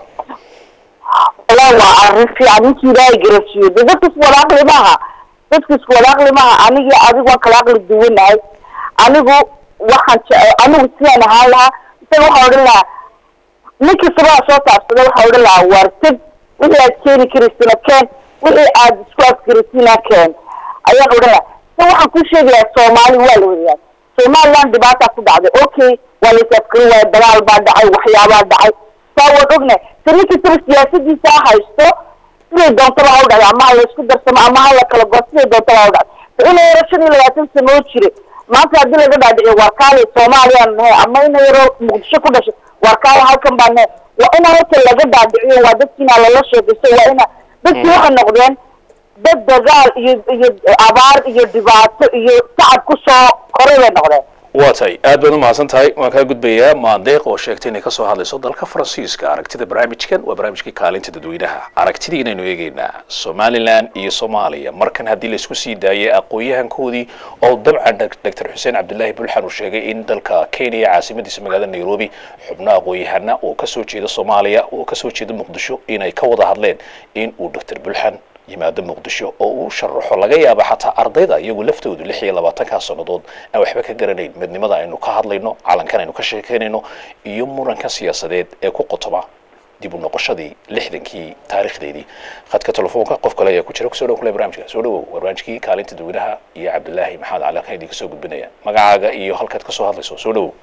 walaa waa arrin fiican ninkii ilaahay garasiiyo de dadka isku wada aqli maaha dadka isku wada aqli maaha anigii adigu waan kala aqli duwanahay anigu waxaan jece anigu sidaan ahaan lahaa isaga waxaa odhan lahaa ninkii sabaa soo taabsada waxaa odhan lahaa waar teg wixii aad keeni karaysina keen wixii aad isku afkarasina keen ayaan odhan lahaa se waxaan ku sheegayaa soomaali waa la wadayaa somaliland dhibaataa ku dhacday okay waa la is afkari waaya dagaal baa dhacay waxyaabaa dhacay saa waan ognahay se ninkii tira siyaasadiisa ha haysto siday doontaba ha u dhacday ama ha la isku darsamo ama ha la kala go siday doontaba ha u dhacday se ina yaro shan iyo labaatan sano oo jire maanta haddii laga dhaadhiciyo waar kaale soomaaliyaan nahay ama ina yaro muqdisho ku dhashay waar kaale halkan baa nahay waa ina horta laga dhaadhiciyo waa dadkiina lala sheekaysto waa ina dadkii waxay noqdeen dad dagaal iyo iyo abaar iyo dhibaato iyo tacab ku soo koray bay noqdeen waa tahay aad baad u mahadsan tahay waan kaa gudbayaa maandeeq oo sheegtay inay kasoo hadlayso dalka faransiiska aragtida barnaamijkan waa barnaamijkii kaalinta dadweynaha aragtidiinaynu eegeynaa somaliland iyo soomaaliya markan haddii laisku sii daayay aqoon-yahankoodii oo dabcan doctor xuseen cabdilaahi bulxan uu sheegay in dalka kenya caasimadiisa magaalada nairobi xubno aqoon-yahana oo kasoo jeeda soomaaliya oo kasoo jeeda muqdisho inay ka wada hadleen in uu doctor bulxan yimaado muqdisho oo uu sharaxo laga yaabo xataa ardayda iyagu laftoodu lix iyo labaatankaa sannadood aan waxba ka garanayn midnimada aynu ka hadlayno calankan aynu ka sheekeynayno iyo muranka siyaasadeed ee ku qotoma dib u noqoshadii lixdankii taarikhdeedii khadka telefoonka qof kale ayaa ku jira kusoo dhow kule barnaamijka soo dhawow waa barnaamijkii kaalinta dadweynaha iyo cabdilaahi maxamed cali halkan idinka soo gudbinaya magacaaga iyo halkaad kasoo hadlayso soo dhawow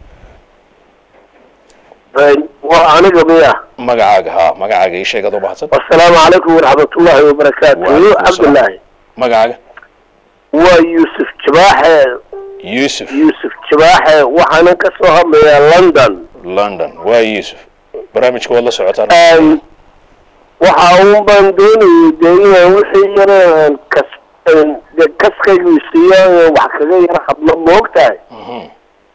waa aniga miya magacaaga ha magacaaga ii sheeg adoo mahadsan asalaamu calaykum waraxmatullaahi wabarakaatu Waalaikum asalaam. cabdillaahi magacaaga waa yuusuf jabaaxe yuusuf yuusuf jabaaxe waxaanan ka soo hadlayaa london london waa yuusuf barnaamijka waad la socotaan Een, waxa uun baan doonayay dee inaan wixii yareen kas een, dee kaskaygu siiyo wax kaga yara hadlo moogtahay Mhm.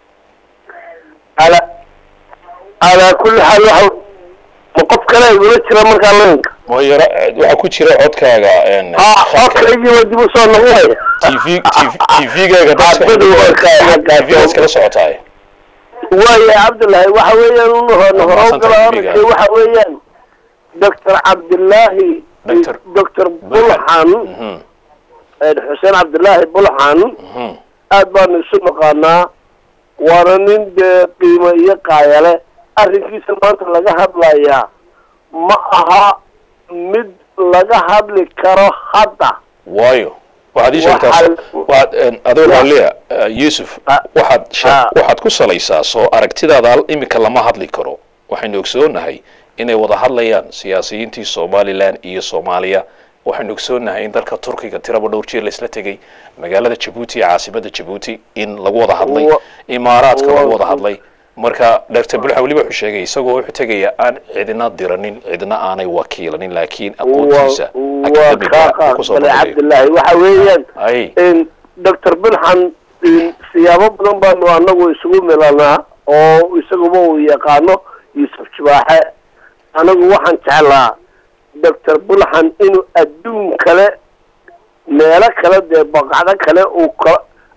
ala calaa kulli xaal waxa ma qof kale igula jira markaa laynka ma yara waxaa ku jira codkaaga een, ha khadka codkaygii waa dib usoo noqonaya tv tv-gaaga Xaafadu waa ka- tv-gaas kala socotaay waaya cabdullaahi waxa weeyaan un hor horow Mahadsantahay gala amiga. oranka waxa weeyaan doctor cabdillaahi Doctor- doctor bulxan Mhm, een, xuseen cabdillaahi bulxan mhm. aad baanu isu naqaanaa waana nin dee qiimo iyo qaayale arrinkiisa maanta laga hadlayaa ma aha mid laga hadli karo hadda waayo waxaad ii sheegtaa Waxaa- soo- waxaad een, adoo raalliya eh, yuusuf Ah. waxaad shee- Ah. waxaad ku salaysaa soo aragtidaada al- iminka lama hadli karo waxaynu ogsoonahay inay wada hadlayaan siyaasiyiintii somaliland iyo soomaaliya waxaynu ogsoonahay in dalka turkiga tiraba dhowr jeer laisla tegay magaalada jabuuti iyo caasimada jabuuti in lagu wada hadlay Wa- imaaraadka lagu wa- wada hadlay marka dr bulxa weliba wuxuu sheegay isagoo wuxuu tegaya aan cidina diranin cidina aanay wakiilanin laakiin aqoontiisa waa academiga kaa uu kusoo qaaqbale bandhigayo cabdillaahi waxa weeyaan ay in doctor bulxan in siyaabo badan baanu anagu isugu milanaa oo isaguba uu yaqaano yuusuf jibaaxe anagu waxaan jeclaa doctor bulxan inuu adduun kale meelo kale dee baqacdo kale uu ka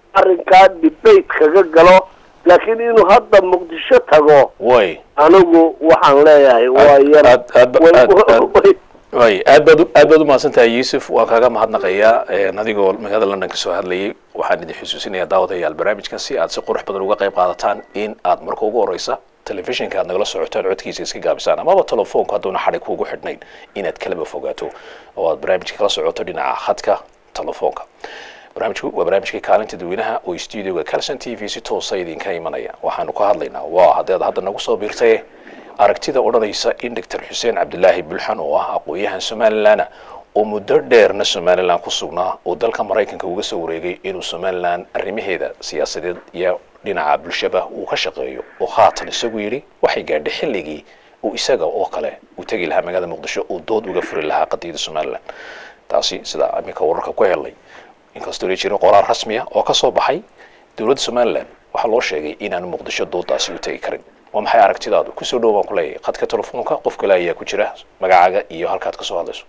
arrinkaa debate kaga galo laakiin inuu hadda muqdisho tago way anigu waxaan leeyahay waa yar aad aad way- aad aad way- way aad baad u- aad baad umahadsan tahay yuusuf waan kaaga mahadnaqayaa een, adigoo magaalada london ka soo hadlayay waxaan idin xusuusinayaa daawadayaal barnaamijkan si aad si qurux badan uga qayb qaadataan in aad marka ugu horeysa telefishinka aad nagala socotaan codkiisa iska gaabisaan amaba telefoonku hadduuna xadhig kuugu xidhnayn inaad kalaba fogaato oo aad barnaamijka kala socoto dhinaca khadka telefoonka barnaamijku waa barnaamijkii kaalinta dadweynaha oo studioga calson t v si toosa idinka imanaya waxaanu ka hadlaynaa waa haddaad hadda nagu soo biirtay aragtida odhanaysa in doctor xuseen cabdilaahi bulxan oo ah aqoon-yahan somalilan oo muddo dheerna somalilan ku sugnaa oo dalka maraykanka uga soo wareegay inuu somalilan arrimaheeda siyaasadeed iyo dhinaca bulshaba uu ka shaqeeyo oo haatan isagu yidhi waxay gaadhay xilligii uu isaga oo kale uu tegi lahaa magaalada muqdisho uu dood uga furi lahaa qadiyada somalilan taasi sida iminka wararka ku helay inkastoo la jirin qoraal rasmi ah oo ka soo baxay dowladda somalilan waxaa loo sheegay inaanu muqdisho doodaasi u tegi karin waa maxay aragtidaadu kusoo dhow baan ku leeyahay khadka telefoonka qof kale ayaa ku jira magacaaga iyo halkaad kasoo hadlayso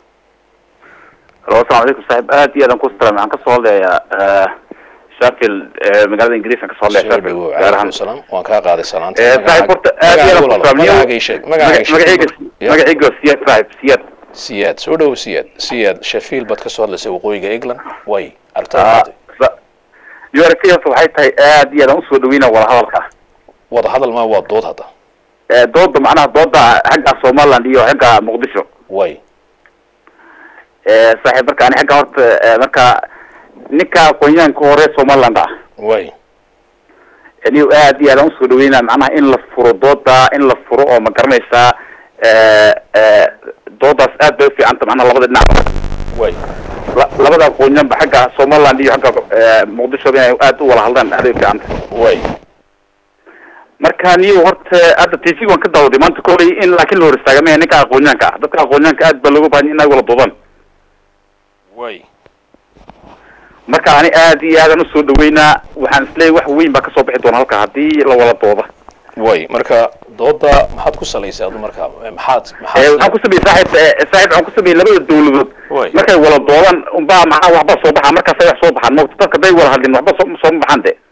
halo asalamu calaykum saaxiib aad iyo aad aan ku salaam waxaan kasoo hadlayaa sheffield eh, magaalada ingiriis aan kasoo hadlaya soo sheffield dhowow gaar calaykum ahaan salaam waan kaa qaaday salaanta Eh, saaxiib horta aad iyo aad aan ku salaam magacaaga ii sheeg magacaaga ii sheeg. magacayga Ya. magacayga waa siyaad saaxiib siyaad siyaad soo dhowow siyaad siyaad sheffield baad kasoo hadlaysay waqooyiga england way aragtada Ah, maanta sa- URCS waxay tahay aad iyo aad aan usoo dhaweyna wada hadalka wada hadal ma waa dood hadda Eh, dooda macnaha dooda xagga somaliland iyo xagga muqdisho way Eh, saaxiib marka ani xagga horta eh, marka ninka aqoonyahanka hore somaliland ah way anigu aad iyo aad aan usoo dhaweynaa macnaha in la furo dooda in la furo oo ma garanaysaa eh, eh, doodaas aad bay ufiicanta macnaha labada dhinac way La- labada aqoonyahanba xagga somaliland iyo xagga eh, muqdisho inay aad u wada hadlaan aad bay ufiicanta way marka niyo horta hadda t v waan ka daawaday maanta kolay in laakiin la hor istaagamaya ninka aqoonyahanka ah dadka aqoonyahanka aad baa looga baahan inay wala doodaan way marka ani aad iyo aad aan usoo dhaweynaa waxaan isleeyahay wax weyn baa kasoo bixi doona halka haddii la wala dooda way marka dooda maxaad ku salaysay adu marka maxaad Eh, maxaad waxaan ku sameeyey saaxiib eh, saaxiib waxaan ku sameeyey labada dawladood Way. markay wala doodaan unbaa maxaa waxba soo baxaa markaasay wax soo baxaan mota dadka day wala hadlin waxba soo sooma baxaan de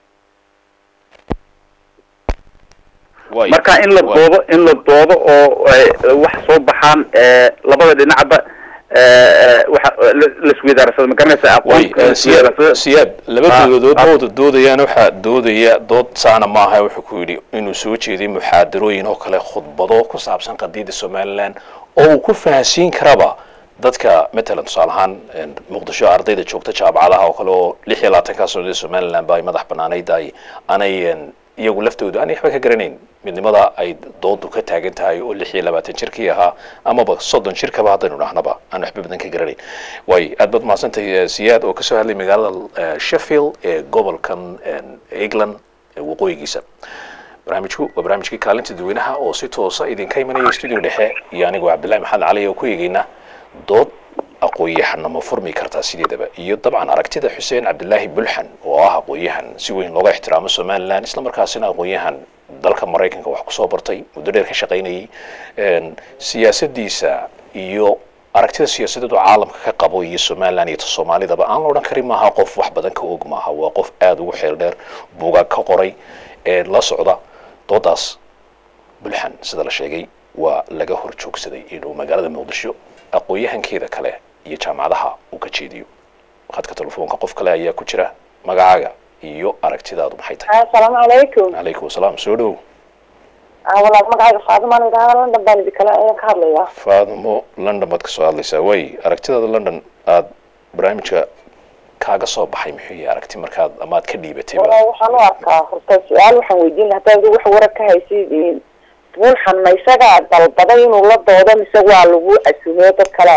way marka in la Way. doodo in la doodo oo eh, wax soo baxaan eh, labada dhinacba eh, eh, waxa la- laisweydaarsado ma garanaysa way aqoonta eh, siyaad laisweydaarsado. siyaad laba Ah, dowladood ah. booda doodayaan waxaa doodaya dood saana maaha wuxuu ku yidhi inuu soo jeeday muxaadarooyin oo kale khudbado ku saabsan qadiyadda somalilan oo uu ku fahansiin karaba dadka matalan tusaale ahaan een, muqdisho ardayda joogta jaamacadaha oo kale oo lix iyo labaatankaa sanadee somalilan ba ay madax banaanayd ay aanay een, iyagu laftooda aanay waxba ka garanayn midnimada ay doodu ka taagan tahay oo lix iyo labaatan jirkii ahaa amaba soddon jirkaba haddaynu dhahnaba aan waxba badan ka garanayn way aad baad mahadsantahay eh, siyaad oo kasoo hadlay magaalada eh, sheffield ee gobolkan een, england ee waqooyigiisa barnaamijku waa barnaamijkii kaalinta dadweynaha oo si toosa idinka imanaya studio dhexe iyo anigoo cabdillahi maxamed cali oo ku eegeyna dood aqoon-yahanna ma furmi kartaa sideedaba iyo dabcan aragtida xuseen cabdilaahi bulxan oo ah aqoon-yahan si weyn looga ixtiraamo somalilan islamarkaasina aqoon-yahan dalka maraykanka wax kusoo bartay muddo dheer ka shaqaynayay een, siyaasadiisa iyo aragtida siyaasadeed oo caalamka ka qabo iyo somalilan iyo ta soomaalidaba aan la odhan karin maaha qof wax badan ka og maaha waa qof aada ugu xeel dheer buugaag ka qoray ee la socda doodaas bulxan sida la sheegay waa laga hor joogsaday inuu magaalada muqdisho aqoon-yahankeeda kale iyo jaamacadaha uu ka jeediyo khadka telefoonka qof kale ayaa ku jira magacaaga iyo aragtidaadu maxay tahay asalaamu calaykum calaykum asalaam soo dhow walaal magacayga faadimaan idhaahda london baan idin kale ayaan ka hadlayaa faadimo london baad kasoo hadlaysaa way aragtidaada london aad barnaamijka kaaga soo baxay muxuu yahay aragti markaad amaad ka dhiibatay walaal waxaan u arkaa horta su-aal waxaan weydiin lahaa haddaad wax warar ka haysid buulxan ma isagaa dalbaday inuu la doodo mise waa lagu casuumeyo dad kale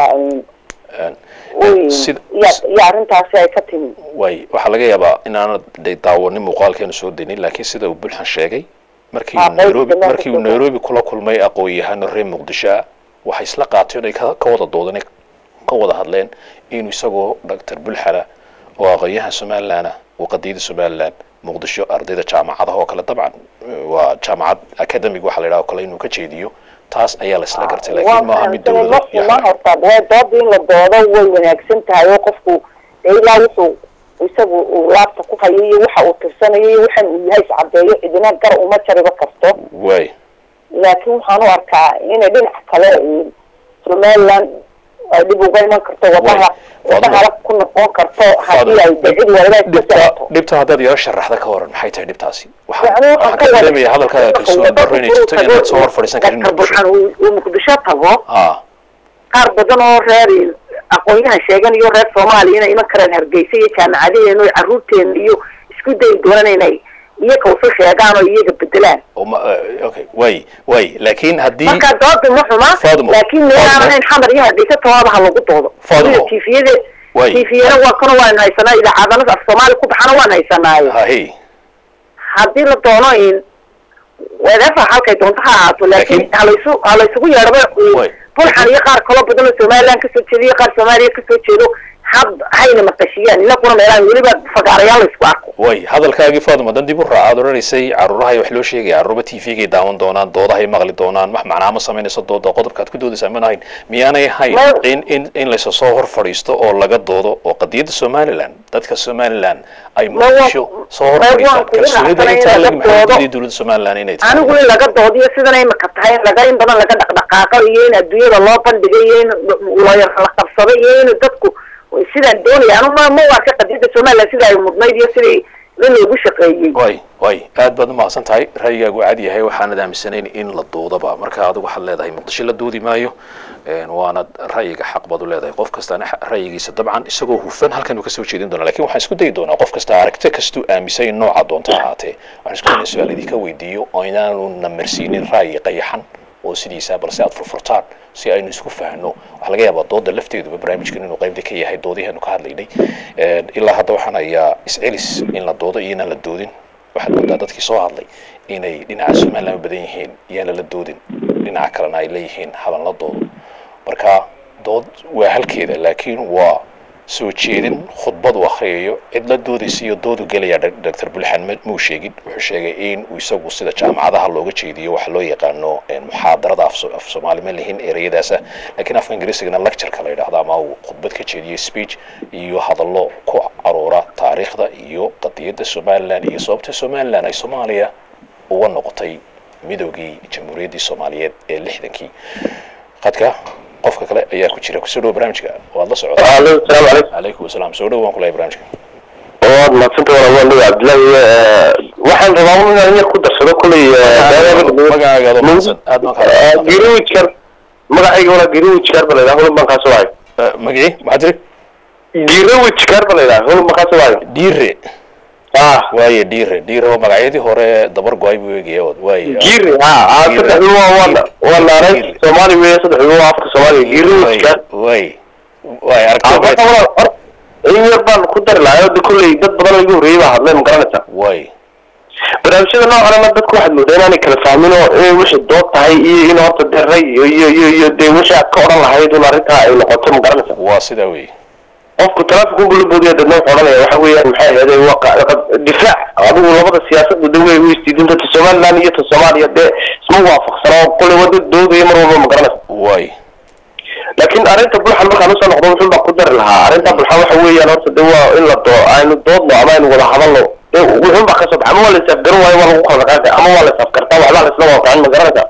Sid- iyo iyo arrintaasi ay ka timi way waxaa laga yaabaa inaanad de daawanin muuqaalkeenu soo daynin laakiin sida uu bulxan sheegay markii Ah, uu nairobi qoyska markii uu meesha nairobi kula kulmay aqoon-yahano reer muqdisho ah waxay isla qaateen ay ka ka wada doodeen ka wada hadleen inuu isagoo doctor bulxana oo aqoon-yahan somalilan ah oo qadiyada somalilan muqdisho ardayda jaamacadaha oo kale dabcan eh, waa jaamacad academic waxaa la yidhaha oo kale inuu ka jeediyo taas ayaa la isla gartay laakiin maaha mid dowlado iyo ma xal- horta way dooda in la doodo way wanaagsan tahay oo qofku dee ilaa wuxuu isagu uu laabta ku hayo iyo waxa uu tirsanayo iyo waxan uu yahay iscadeeyo cidina gar uma jariba karto way laakiin waxaan u arkaa inay dhinaca kale somaliland ay dhib uga iman karto wadaha wadahala ku noqon karto haddii ay de cid walba iska dhibta socoto dhibta haddaad yaro sharaxda ka waran maxay tahay dhibtaasi waxaan Yani waxaan waxaan ka ka wada- dareemaya hadalkaaga kalsooni darro inay jirto inaad soo hor fadhiisan karin Dadka muqdisho burxan uu uu muqdisho tago ha qaar badan oo reer aqoon-yahan sheeganayo reer soomaaliya inay iman karaan hargeysa iyo jaamacadaheena iyo caruurteena iyo isku dayi doonaan inay iyaga usu sheegaan oo iyaga bedelaan oo ma eh, okay way way laakiin haddii marka dooda ma xuma Faadimo, laakiin meel aan Faadimo. ahayn xamar iyo hargeysa tawaaba ha lagu doodo Faadimo. tifiyada Way. tifiyana waa kana waan haysanaa idaacadana af soomaali ku baxana waan haysanaayo hahe haddii la doono in whatever halkay doonto ha ahaato laakiin Laakiin- halaysu halaysugu yeedhaba Way. bulxan iyo qaar kaloo badan oo somaliland kasoo jeeda iyo qaar soomaaliya kasoo jeedo had hayna maqashiyaan inaguna meelahan weliba fagaarayaal laysku arko way hadalkaagii faaduma dan dib u raac aad odhanaysay caruurahay wax loo sheegaya caruurba t v-gay daawan doonaan doodahay maqli doonaan wax macnaa ma samaynayso dooda qodobkaad ku doodaysaa mana hayn miyaanay hayn Ma- in in in laysa soo hor fadhiisto oo laga doodo oo qadiyadda somaliland dadka somaliland ay Ma wa- muqdisho soo hor ma fadhiistaan waan kugu kalsoonida raacsanayn intaa in lag laga maxay doodo. diiday dowladda somaliland inay tahay anigu in laga doodiyo sidan ay maka tahay in laga in badan laga dhaqdhaqaaqo iyo in adduunyada loo bandhigay iyo in looyar la qabsado iyo in dadku sidaan doonaya anu ma ma waa ka qadiyadda somaliland sida ay mudnayd iyo sidai in loogu shaqeeyey way way aad baad umahadsan tahay ra'yigaagu cad yahay waxaanad aaminsanayn in la doodaba marka adigu waxaad leedahay muqdisho la doodi maayo een, waana ra'yiga xaq baad u leedahay qof kastana xa- ra'yigiisa dabcan isagoo hufan halkan uu kasoo jeedin doona lakin waxaan isku dayi doonaa qof kasta aragti kastuu aaminsan nooca doonta ha ahaatee waxaan isku daynaa su-aal idinka weydiiyo oo inaanu namarsiinin ra'yi qayaxan oo sidiisa balse aad furfurtaan si aynu isku fahno waxaa laga yaabaa dooda lafteeduba barnaamijkan inuu qaybta ka yahay doodiheenu ka hadlaynay Een, ilaa hadda waxaan hayaa iscelis in la doodo iyo inaan la doodin waxaad moodaa dadkii soo hadlay inay dhinaca somaliland u badan yihiin iyaana la doodin dhinaca kalena ay leeyihiin haban la doodo marka dood waa halkeeda laakiin waa soo jeedin khudbad uu akhriyayo cid la doodaysa iyo doodu gelaya dr bulxan ma- muu sheegin wuxuu sheegay in uu isagu sida jaamacadaha looga jeediyo waxa loo yaqaano een, muxaadarada af so- af soomaali ma lihin ereyadaasa laakiin afka ingiriisigana lectureka la yidhahdo ama uu khudbad ka jeediyo speech iyo hadallo ku aruura taariikhda iyo qadiyadda somaliland iyo sababta somaliland ay soomaaliya uga noqotay midoogii jamhuuriyaddii soomaaliyeed ee lixdankii qadka qofka kale ayaa ku jira kusoo dhawo barnaamijka waad la socotaa alo salaamu calaykum calaykum asalaam soo dhawo waan ku lehay barnaamijka waad madsanta walaal waan cabdillahi waxaan rabaa un inaan yar ku darsado kolley magacaaga adoo mahadsan aad baan kaa greenwichkar magacayga walaa greenwichkar ba layidhaha hulun baan kaasoo wahay magacii maxaa tiri greenwichkar ba layidhaha hulun baan kaasoo wahay dhiire ah waaye dhiire dhiire oo magacyadii hore dabar go-ay buu eegaya od waaye giri ha ah saddexdu waa waa waa naaray soomaali weeye saddexdu waa afka soomaaliga greenwichkar way way marka aragti walaal hor in yar baan ku dari lahaa oo de kolley dad badan oo igu horreeyey baa hadlay ma garanaysaa way barnaamijyada noocanna dadku waxaad moodaa inaanay kala fahmin oo inay wixii dood tahay iyo in horta dee ray iyo iyo iyo iyo dee wixii aad ka odhan lahayd un arrintaa ay noqoto ma garanaysa waa sidaa wey qofku taraafik unbuu la boodaya dadna wuxuu odhanaya waxa weeyaan maxay ahayd waa qa- qa- difaac adigu labada siyaasada de way u isdiidinta ta somaliland iyo ta soomaaliya dee isma waafaqsana oo kolley waa dad doodaya mar walba ma garanaysa way laakiin arrinta bulxan markaan usoo noqdo wuxun baan ku dari lahaa arrinta bulxan waxa weeyaan horta de waa in la doo aynu doodno ama aynu wada hadalno de wuxun baa kasoo baxa ama waa la isafgaran waayo waa lagu kala dhaqaaqay ama waa la isafkartaa waxbaa la isla waafaqin ma garanaysa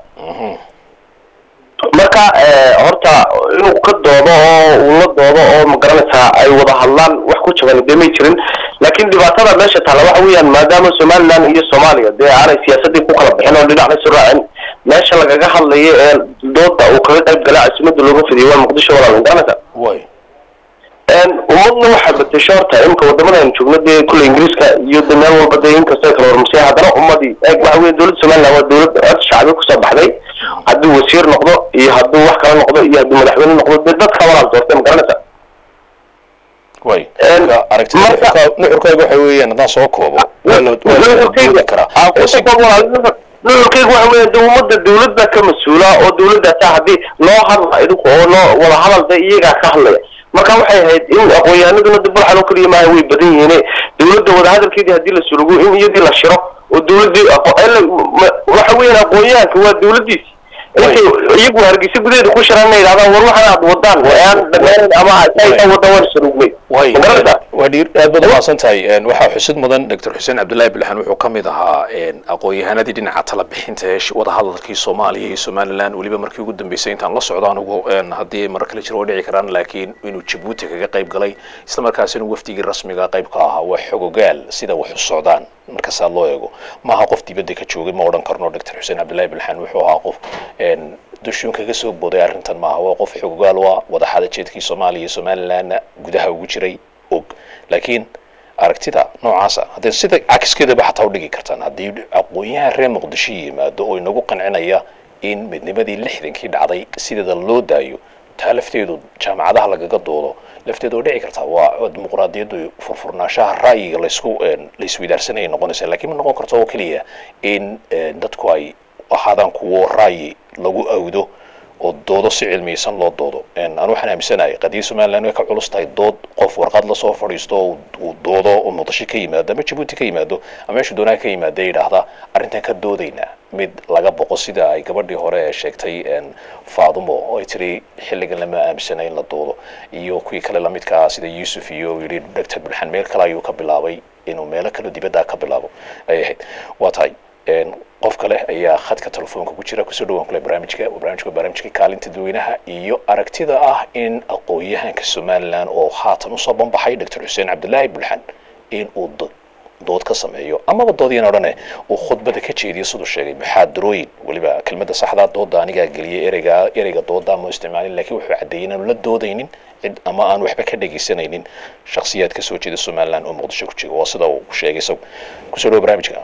marka eh, horta inuu ka doodo oo uu la doodo oo ma garanaysaa ay wada hadlaan wax ku jaban dee may jirin laakiin dhibaatada meesha taalla waxa weeyaan maadaama somaliland iyo soomaaliya dee aanay siyaasadii ku kala bixin oo dhinacna isu raacin meesha lagaga hadlayo ee dooda uu kaga qayb galaa caasimada looga fidiyo waa muqdisho walaal ma garanaysaa way een ummadna waxaa bedesho horta imika wadamada aynu joogno dee kulle ingiriiska iyo de meel walba dee inkastoo ay kala hormarsay haddana ummadii eeg waxa weeye dowladda somaliland waa dowlad cod shacbi kusoo baxday hadduu wasiir noqdo iyo hadduu wax kala noqdo iyo hadduu madaxweyne noqdo dee dadka walaal doortay ma garanaysaa way Een, marka aragtida marka- nuxurkaaga waxa weeyaan haddaan soo koobo waa la waa la doodi karaa oo si nuxurkeyga waxa weeye de ummadda dowladda ka mas-uula oo dowladdaasa haddii loo hadla idinku oo loo wada hadal de iyagaa ka hadlaya marka waxay ahayd in aqoon-yahanaduna de bulxan oo keliya maaha way badan yihiin dowladda wadahadalkeedii haddii la surugo in iyadii la shiro oo dowladdii aqo- ele- ma- waxa weeyaan aqoon-yahanka waa dowladdiisi intay iyagu hargeysa gudaheeda ku shiraan inay yidhahdaan war waxan aad wadaan ee aan dhammaan ama sayta wada waan sarugnay way ma garanaysaa waa dhiir aad baad umahadsan tahay Een, waxaa xusid mudan doctor xuseen cabdullaahi bilxan wuxuu ka mid ahaa een, aqoon-yahanadii dhinaca tala bixinta ee sh- wadahadalkii soomaaliya iyo somaliland weliba markii ugu dambeysay intaan la socdo anigu een, haddii mar kale jiro oo dhici karaan laakiin inuu jabuuti kaga qayb galay isla markaasina wafdigii rasmiga qayb ka ahaa waa xogogaal sida wax u socdaan markaasaa loo eego maaha qof dibadda ka joogay ma odhan karno doctor xuseen cabdullaahi bilxan wuxuu ahaa qof een, dushuun kaga soo booday arrintan maaha waa qof xogogaal waa wadaxada jeedkii soomaaliya iyo somalilandna gudaha ugu jiray og laakiin aragtida noocaasa haddee sida cakiskeedaba xataa u dhigi kartaan haddii aqoon-yahan reer muqdisho yimaado oo inagu qancinaya in midnimadii lixdankii dhacday sideeda loo daayo taa lafteedu jaamacadaha lagaga doodo lafteedu oo dhici kartaa waa waa dimuqraadiyaddu furfurnaanshaha ra'yiga laysku een, laisweydaarsanayay noqonaysa laakiin ma noqon karto oo keliya in een, dadku ay ahaadaan kuwo ra'yi lagu awdo oo doodo si cilmiyeysan loo doodo Een, anu waxaan aaminsanahay qadiyad somaliland way ka culus tahay dood qof warqad lasoo fadhiisto oo uu doodo oo muqdisho ka yimaado ama jabuuti ka yimaado ama meeshu doonaha ka yimaada yidhaahda arrintan ka doodaynaa mid laga boqo sida ay gabadhii hore ee sheegtay een, faadumo oo ay tiri xilligan lama aaminsana in la doodo iyo kuwii kale lamidka ah sida yuusuf iyo uu yidhi doctor bilxan meel kale ayuu ka bilaabay inuu meelo kale dibadda ka bilaabo ayay ahayd waa tahay een, qof kale ayaa khadka telefoonka ku jira kusoo dhawaan kule barnaamijka barnaamijka barnaamijka kaalinta dadweynaha iyo aragtida ah in aqoon-yahanka somaliland oo haatan usoo banbaxay doctor xuseen cabdulaahi bulxan in uu do- dood ka sameeyo amaba doodyan odhane uu khudbada ka jeediyo siduu sheegay muxaadarooyin weliba kelmadda saxdaa dooda anigaa geliyay ereyga ereyga dooda ma isticmaalin laakiin wuxuu caddeeyey inaanu la doodaynin cid ama aan waxba ka dhegaysanaynin shakhsiyaad ka soo jeeda somaliland oo muqdisho ku jira waa sida uu sheegay isagu kusoo dhawo barnaamijka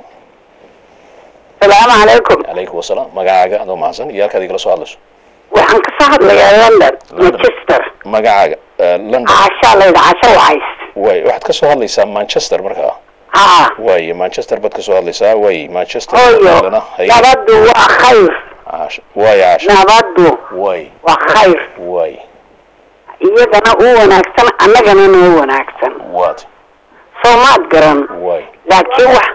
salaamu calaykum calaykum wasalaam magacaaga adoo mahadsan iyo halkaad igala soo hadlayso waxaan kasoo hadlayaa london London. manchester magacaaga eh, london cashaa layidha casho wacays way waxaad ka soo hadlaysaa manchester markaa haa way manchester baad ka soo hadlaysaa way manchester hooyo London, hay- nabaddu waa khayr Caash- way caash nabaddu way waa khayr way iyagana u wanaagsan annagana noo wanaagsan waad soo maad garan way laakiin wax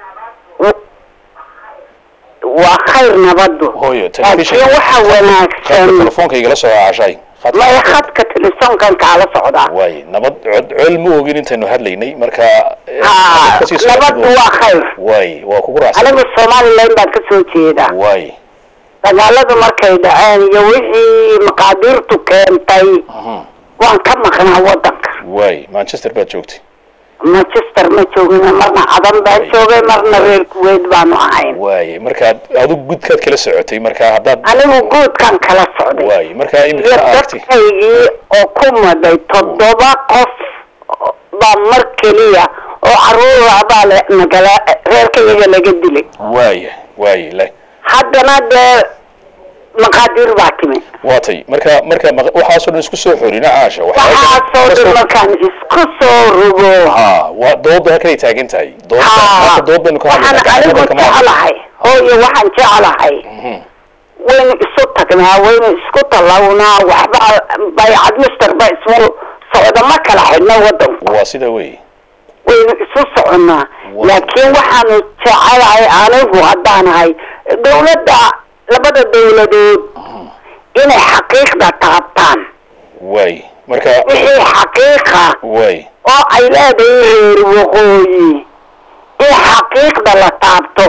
waa khayr nabaddu hooyo laakiin waxa khadka wanaagsan telefoonka igala soo caashay Khadka- maya khadka telefoonkan kaala socdaa way nabad cod col ma ogin intaynu hadlaynay marka eh, haa hadda kasii socod nabaddu buu- waa khayr way waa kugu raacsan anigu somaliland baan ka soo jeedaa way dagaaladu markay dhaceen iyo wixii maqaadiirtu keentay Mhm. waan ka maqnaa wadanka way manchester baad joogtay manchester ma joogin marna cadan baan joogay marna reer kuweyt baanu ahayn way markaad adigu gudkaad kala socotay marka haddaad anigu guudkan kala socday way marka iyo imika aragti dadkaygii oo ku maday toddoba qof baa mar keliya oo caruura baa le- nagala reerkayaga laga dilay way way la haddana dee maqaadiir baa timi waatay marka marka maq- waxaasoo dhan isku soo xorina caasha waxaasoo dhan markaan isku soo rogo ha waa dooda halkanay taagan tahay dooda haa marka dood baynu ka waxaan hadlaynaa anigu gacanta kama hadlayno. jeclahay hooyo waxaan jeclahay Mhm. waynu isu tagnaa waynu isku tallawnaa waxba baycad misterba ismu socda ma kala xidhna wadanku waa sida wey waynu isu soconnaa Wa- laakiin waxaanu jecelahay anigu haddaanahay dawladda labada dawladood inay xaqiiqda taabtaan way marka wixii xaqiiqa way oo ay leedahay reer waqooyi in xaqiiqda la taabto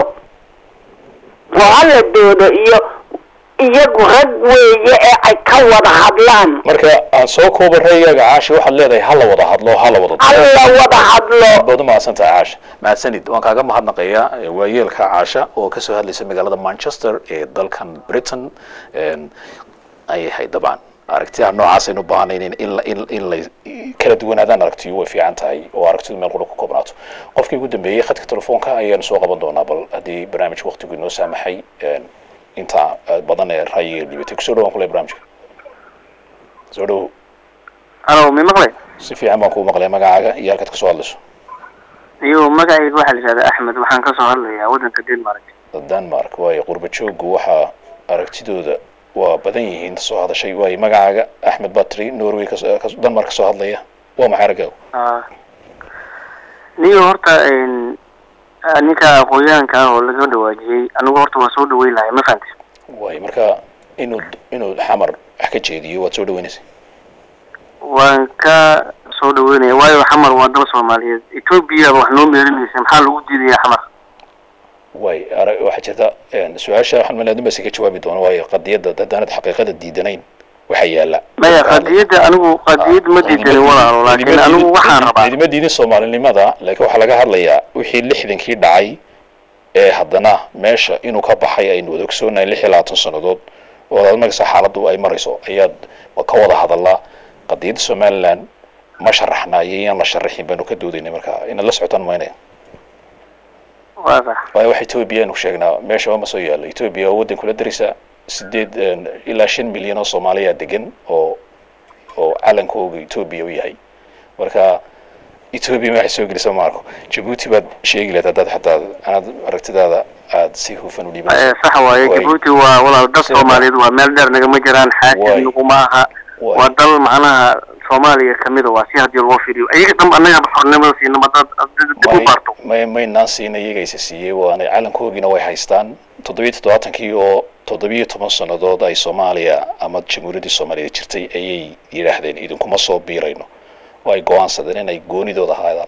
oo hala doodo iyo iyagu rag weeye ee ay ka wada hadlaan marka aan soo kooba raygaga caashi waxaad leedahay hala wada hadlo hala wada hala wada hadlo baad u mahadsantahay caasha mahadsanid waan kaaga mahadnaqayaa eh, waayeelka caasha oo kasoo hadlaysa magaalada manchester ee dalkan britain Een, ay ahayd dabcan aragtiyaha noocaas aynu baahanayn in in la in in la kala duwanaadaan aragtiyu way fiican tahay oo aragtidu meel qura ku koobnaato qofkii ugu dambeeyey khadka telefoonka ayaanu soo qaban doonaa bal haddii barnaamij waqtigu inoo saamaxay een, inta eh, badan ee ra'yiga dhibatay kusoo dhawaan kule barnaamijka soo dhawow alo mi maqlay si fiican baan kuu maqlay magacaaga iyo halkaad kasoo hadlayso iyo magacayga waxaa la yidhahdaa axmed waxaan kasoo hadlayaa waddanka denmark denmark waayo qurba jooggu waxaa aragtidooda waa badan yihiin soo hadashay waayo magacaaga axmed batri norway kas- kas- denmark kasoo hadlaya waa maxay aragaagu Ah. niyo horta n ninka aqoonyahanka ah oo laga dhawaajiyey anigu horta waa soo dhaweyn lahay ma fahamti waayo marka inuu inuu xamar wax ka jeediyo waad soo dhaweynaysa waan ka soo dhaweynaya waayo xamar waa dal soomaaliyeed etoobiya wax noo meerinaysa maxaa lagu diidaya xamar way ara waxaa jirta een, su-aasha waxaan malaa dumbasi ka jawaabi doono waayo qadiyadda haddaanad xaqiiqada diidanayn waxaa yaala maya qadiyadda anigu qadiyad ma diidanin walaalo laakiin anigu waxaan rabaa idima diidin soomaalinimada laakiin waxaa laga hadlayaa wixii lixdankii dhacay ee haddana meesha inuu ka baxay aynu wada ogsoonahay lix iyo labaatan sannadood oo aad markasta xaaladdu ay marayso ayaad ka wada hadalaa qadiyadda somaliland ma sharaxna iyo iyaan la sharaxin baanu ka doodaynay marka inaad la socotaan maynaya waa sax waayo wax etoobiya aynu sheegnaa meesha ma soo yaalo etoobiya waa waddan kula darisa sideed een, ilaa shan milyan oo soomaaliya degan oo oo calankooga etoobiya u yahay marka etoobiya waxay soo gelisa maarko jabuuti baad sheegi lahayd haddaad xataa anaad aragtidaada aad si hufan u dhiibanayso Eh, sax waaye Way. jabuuti waa walaal dad Sida- soomaaliyeed waa meel dheer nagama jiraan Way. xaakim naguma aha Way. waa dal macnaha soomaaliya kamid a waa si haddii loo fiiriyo iyaga dhan annaga xornimada siinama dad dib u may baarto may maynaan siina iyagaysa siiyey waana calankoogiina way haystaan toddobiyo toddobaatankii oo toddobiyo toban sannadood ay soomaaliya ama jamhuuriyaddii soomaaliyeed jirtay ayay yidhaahdeen idinkuma soo biirayno oo ay go-aansadeen inay goonidooda ahaadaan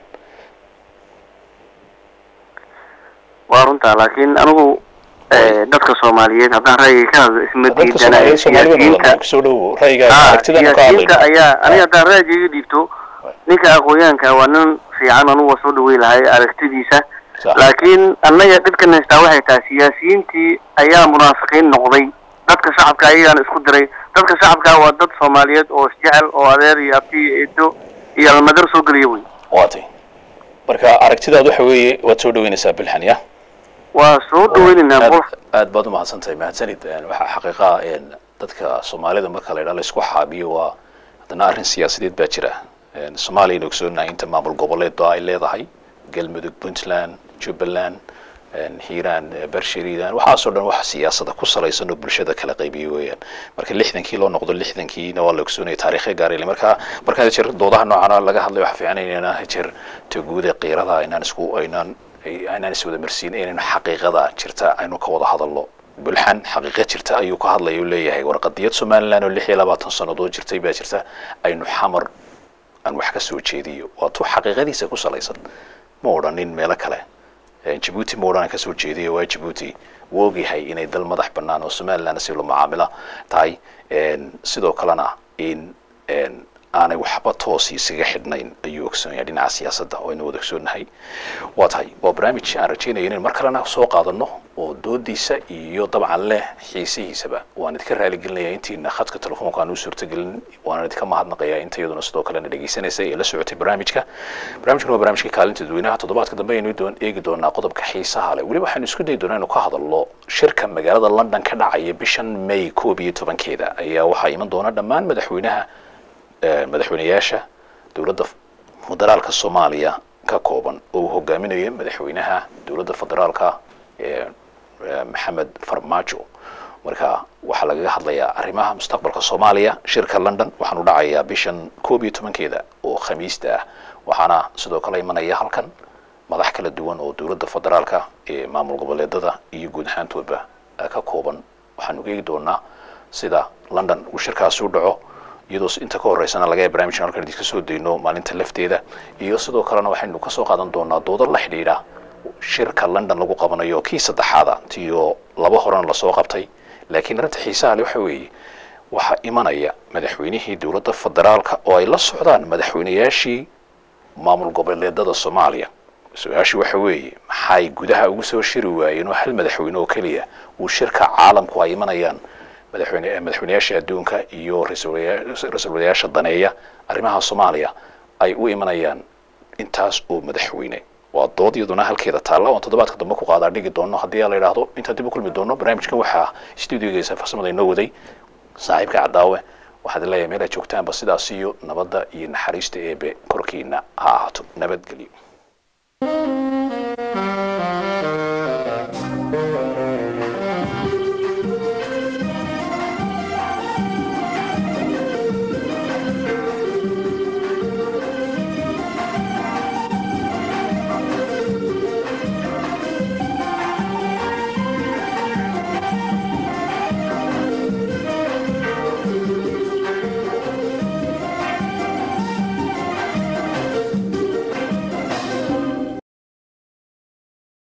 waa runtaa laakiin anigu eh, dadka soomaaliyeed haddaan ra'yiga ka hadlo isma dadka diidanayo soomaaliyeed soomaalida siyaasiyiinta mudan kusoo dhowo ra'yigaaga Ah, aragtidana ka siyaasiyiinta hadlayno ayaa aniga haddaan ra'yiga dhiibto ninka aqoonyahanka waa nin fiican anugu waa soo dhaweyn lahay aragtidiisa Sax. laakiin annaga dhibkan haystaa waxay tahay siyaasiyiintii ayaa munaafiqiin noqday dadka shacabka ayagaana isku diray dadka shacabka waa dad soomaaliyeed oo isjecel oo adeer iyo abti iyo eedo iyo almadar soo geliya wey waatay marka aragtidaad waxa weeye waad soo dhaweynaysaa bilxan ya waa soo dhaweynaynaa aad bol aad baad umahadsantahay mahadsanid Een, waxaa xaqiiqa een, dadka soomaalida marka la yidhaha laisku xaabiyo waa haddana arrin siyaasadeed baa jira Een, soomaaliya aynu ogsoonahay inta maamul goboleedba ay leedahay galmudug puntland jubbaland een, hiiraan eh, bershiridaan waxaasoo dhan wax siyaasada ku salaysan oo bulshada kala qaybiya weeyaan marka lixdankii loo noqdo lixdankiina waa la ogsoonaya taariikhya gaarayla marka marka jeer doodaha noocana laga hadlayo waxaa fiican inayna jeer taguuda qiirada inaan isku aynaan ay- aynaan iswada marsiin inaynu xaqiiqada jirta aynu ka wada hadalno bulxan xaqiiqa jirta ayuu ka hadlaya uu leeyahay warqadiyad somaliland oo lix iyo labaatan sannadood jirtay baa jirta aynu xamar aan wax ka soo jeediyo waa tuu xaqiiqadiisa ku salaysan ma odhanin meelo kale Een, jabuuti ma odhan aan ka soo jeediyo waa jabuuti wuu ogyahay inay dal madax bannaan oo somaliland si lo mucaamila tahay Een, sidoo kalena in een, aanay waxba toos isaga xidhnayn ayuu ogsoonyahay dhinaca siyaasadda oo aynu wada ogsoonahay waa tahay waa barnaamij aan rajeynaya inaynu mar kalena soo qaadano oo doodiisa iyo dabcan leh xiisihiisaba waan idinka raaligelinaya intiina khadka telefoonka aan u suurtagelin waan idinka mahadnaqayaa inta iyaduna sidoo kalena dhegeysanaysa ee la socotay barnaamijka barnaamijkan waa barnaamijka kaalinta dadweynaha toddobaadka dambe aynu doon eegi doonaa qodobka xiisaha leh weliba waxaanu isku dayi doonaa inuu ka hadalno shirka magaalada london ka dhacaya bishan may koob iyo tobankeeda ayaa waxaa iman doona dhammaan madaxweynaha eh, madaxweynayaasha dowladda federaalka soomaaliya ka kooban oo uu hogaaminayo madaxweynaha dowladda federaalka ee eh, maxamed farmaajo marka waxaa lagaga hadlayaa arrimaha mustaqbalka soomaaliya shirka london waxaanu dhacayaa bishan koob iyo tobankeeda oo khamiista ah waxaana sidoo kale imanaya halkan madax kala duwan oo dowladda federaalka ee maamul goboleedada iyo guud ahaantoodba eh, ka kooban waxaanu eegi doonaa sida london uu shirkaasi u dhaco iyadoo s- inta ka horeysana laga yaaba barnaamijkan halkan idinka soo dayno maalinta lafteeda iyo sidoo kalena waxaynu kasoo qaadan doonaa doodo la xidhiidha shirka london lagu qabanayo kii saddexaada tiyo laba horena lasoo qabtay laakiin arrinta xiisaha le waxa weeye waxaa imanaya madaxweynihii dowladda federaalka oo ay la socdaan madaxweynayaashii maamul goboleedada soomaaliya su-aashu waxa weeye maxay gudaha ugu soo shiri waayeen oo hal madaxweyne oo keliya uu shirka caalamku ay imanayaan madaxweyne madaxweynayaasha adduunka iyo ra-iisul wayaa- ra-iisul wasaarayaasha daneeya arrimaha soomaaliya ay u imanayaan intaas oo madaxweyne waa dood iyaduna halkeeda taalla oon toddobaadka dambe ku qaadaa dhigi doono haddii la yidhaahdo intaan dib u kulmi doono barnaamijkan waxaa stuudiogeesa farsamada inoo waday saaxiibka cadaawe waxaad leeyahay meel aad joogtaanba sidaas iyo nabadda iyo naxariista eebe korkiina ha ahaato nabadgelyo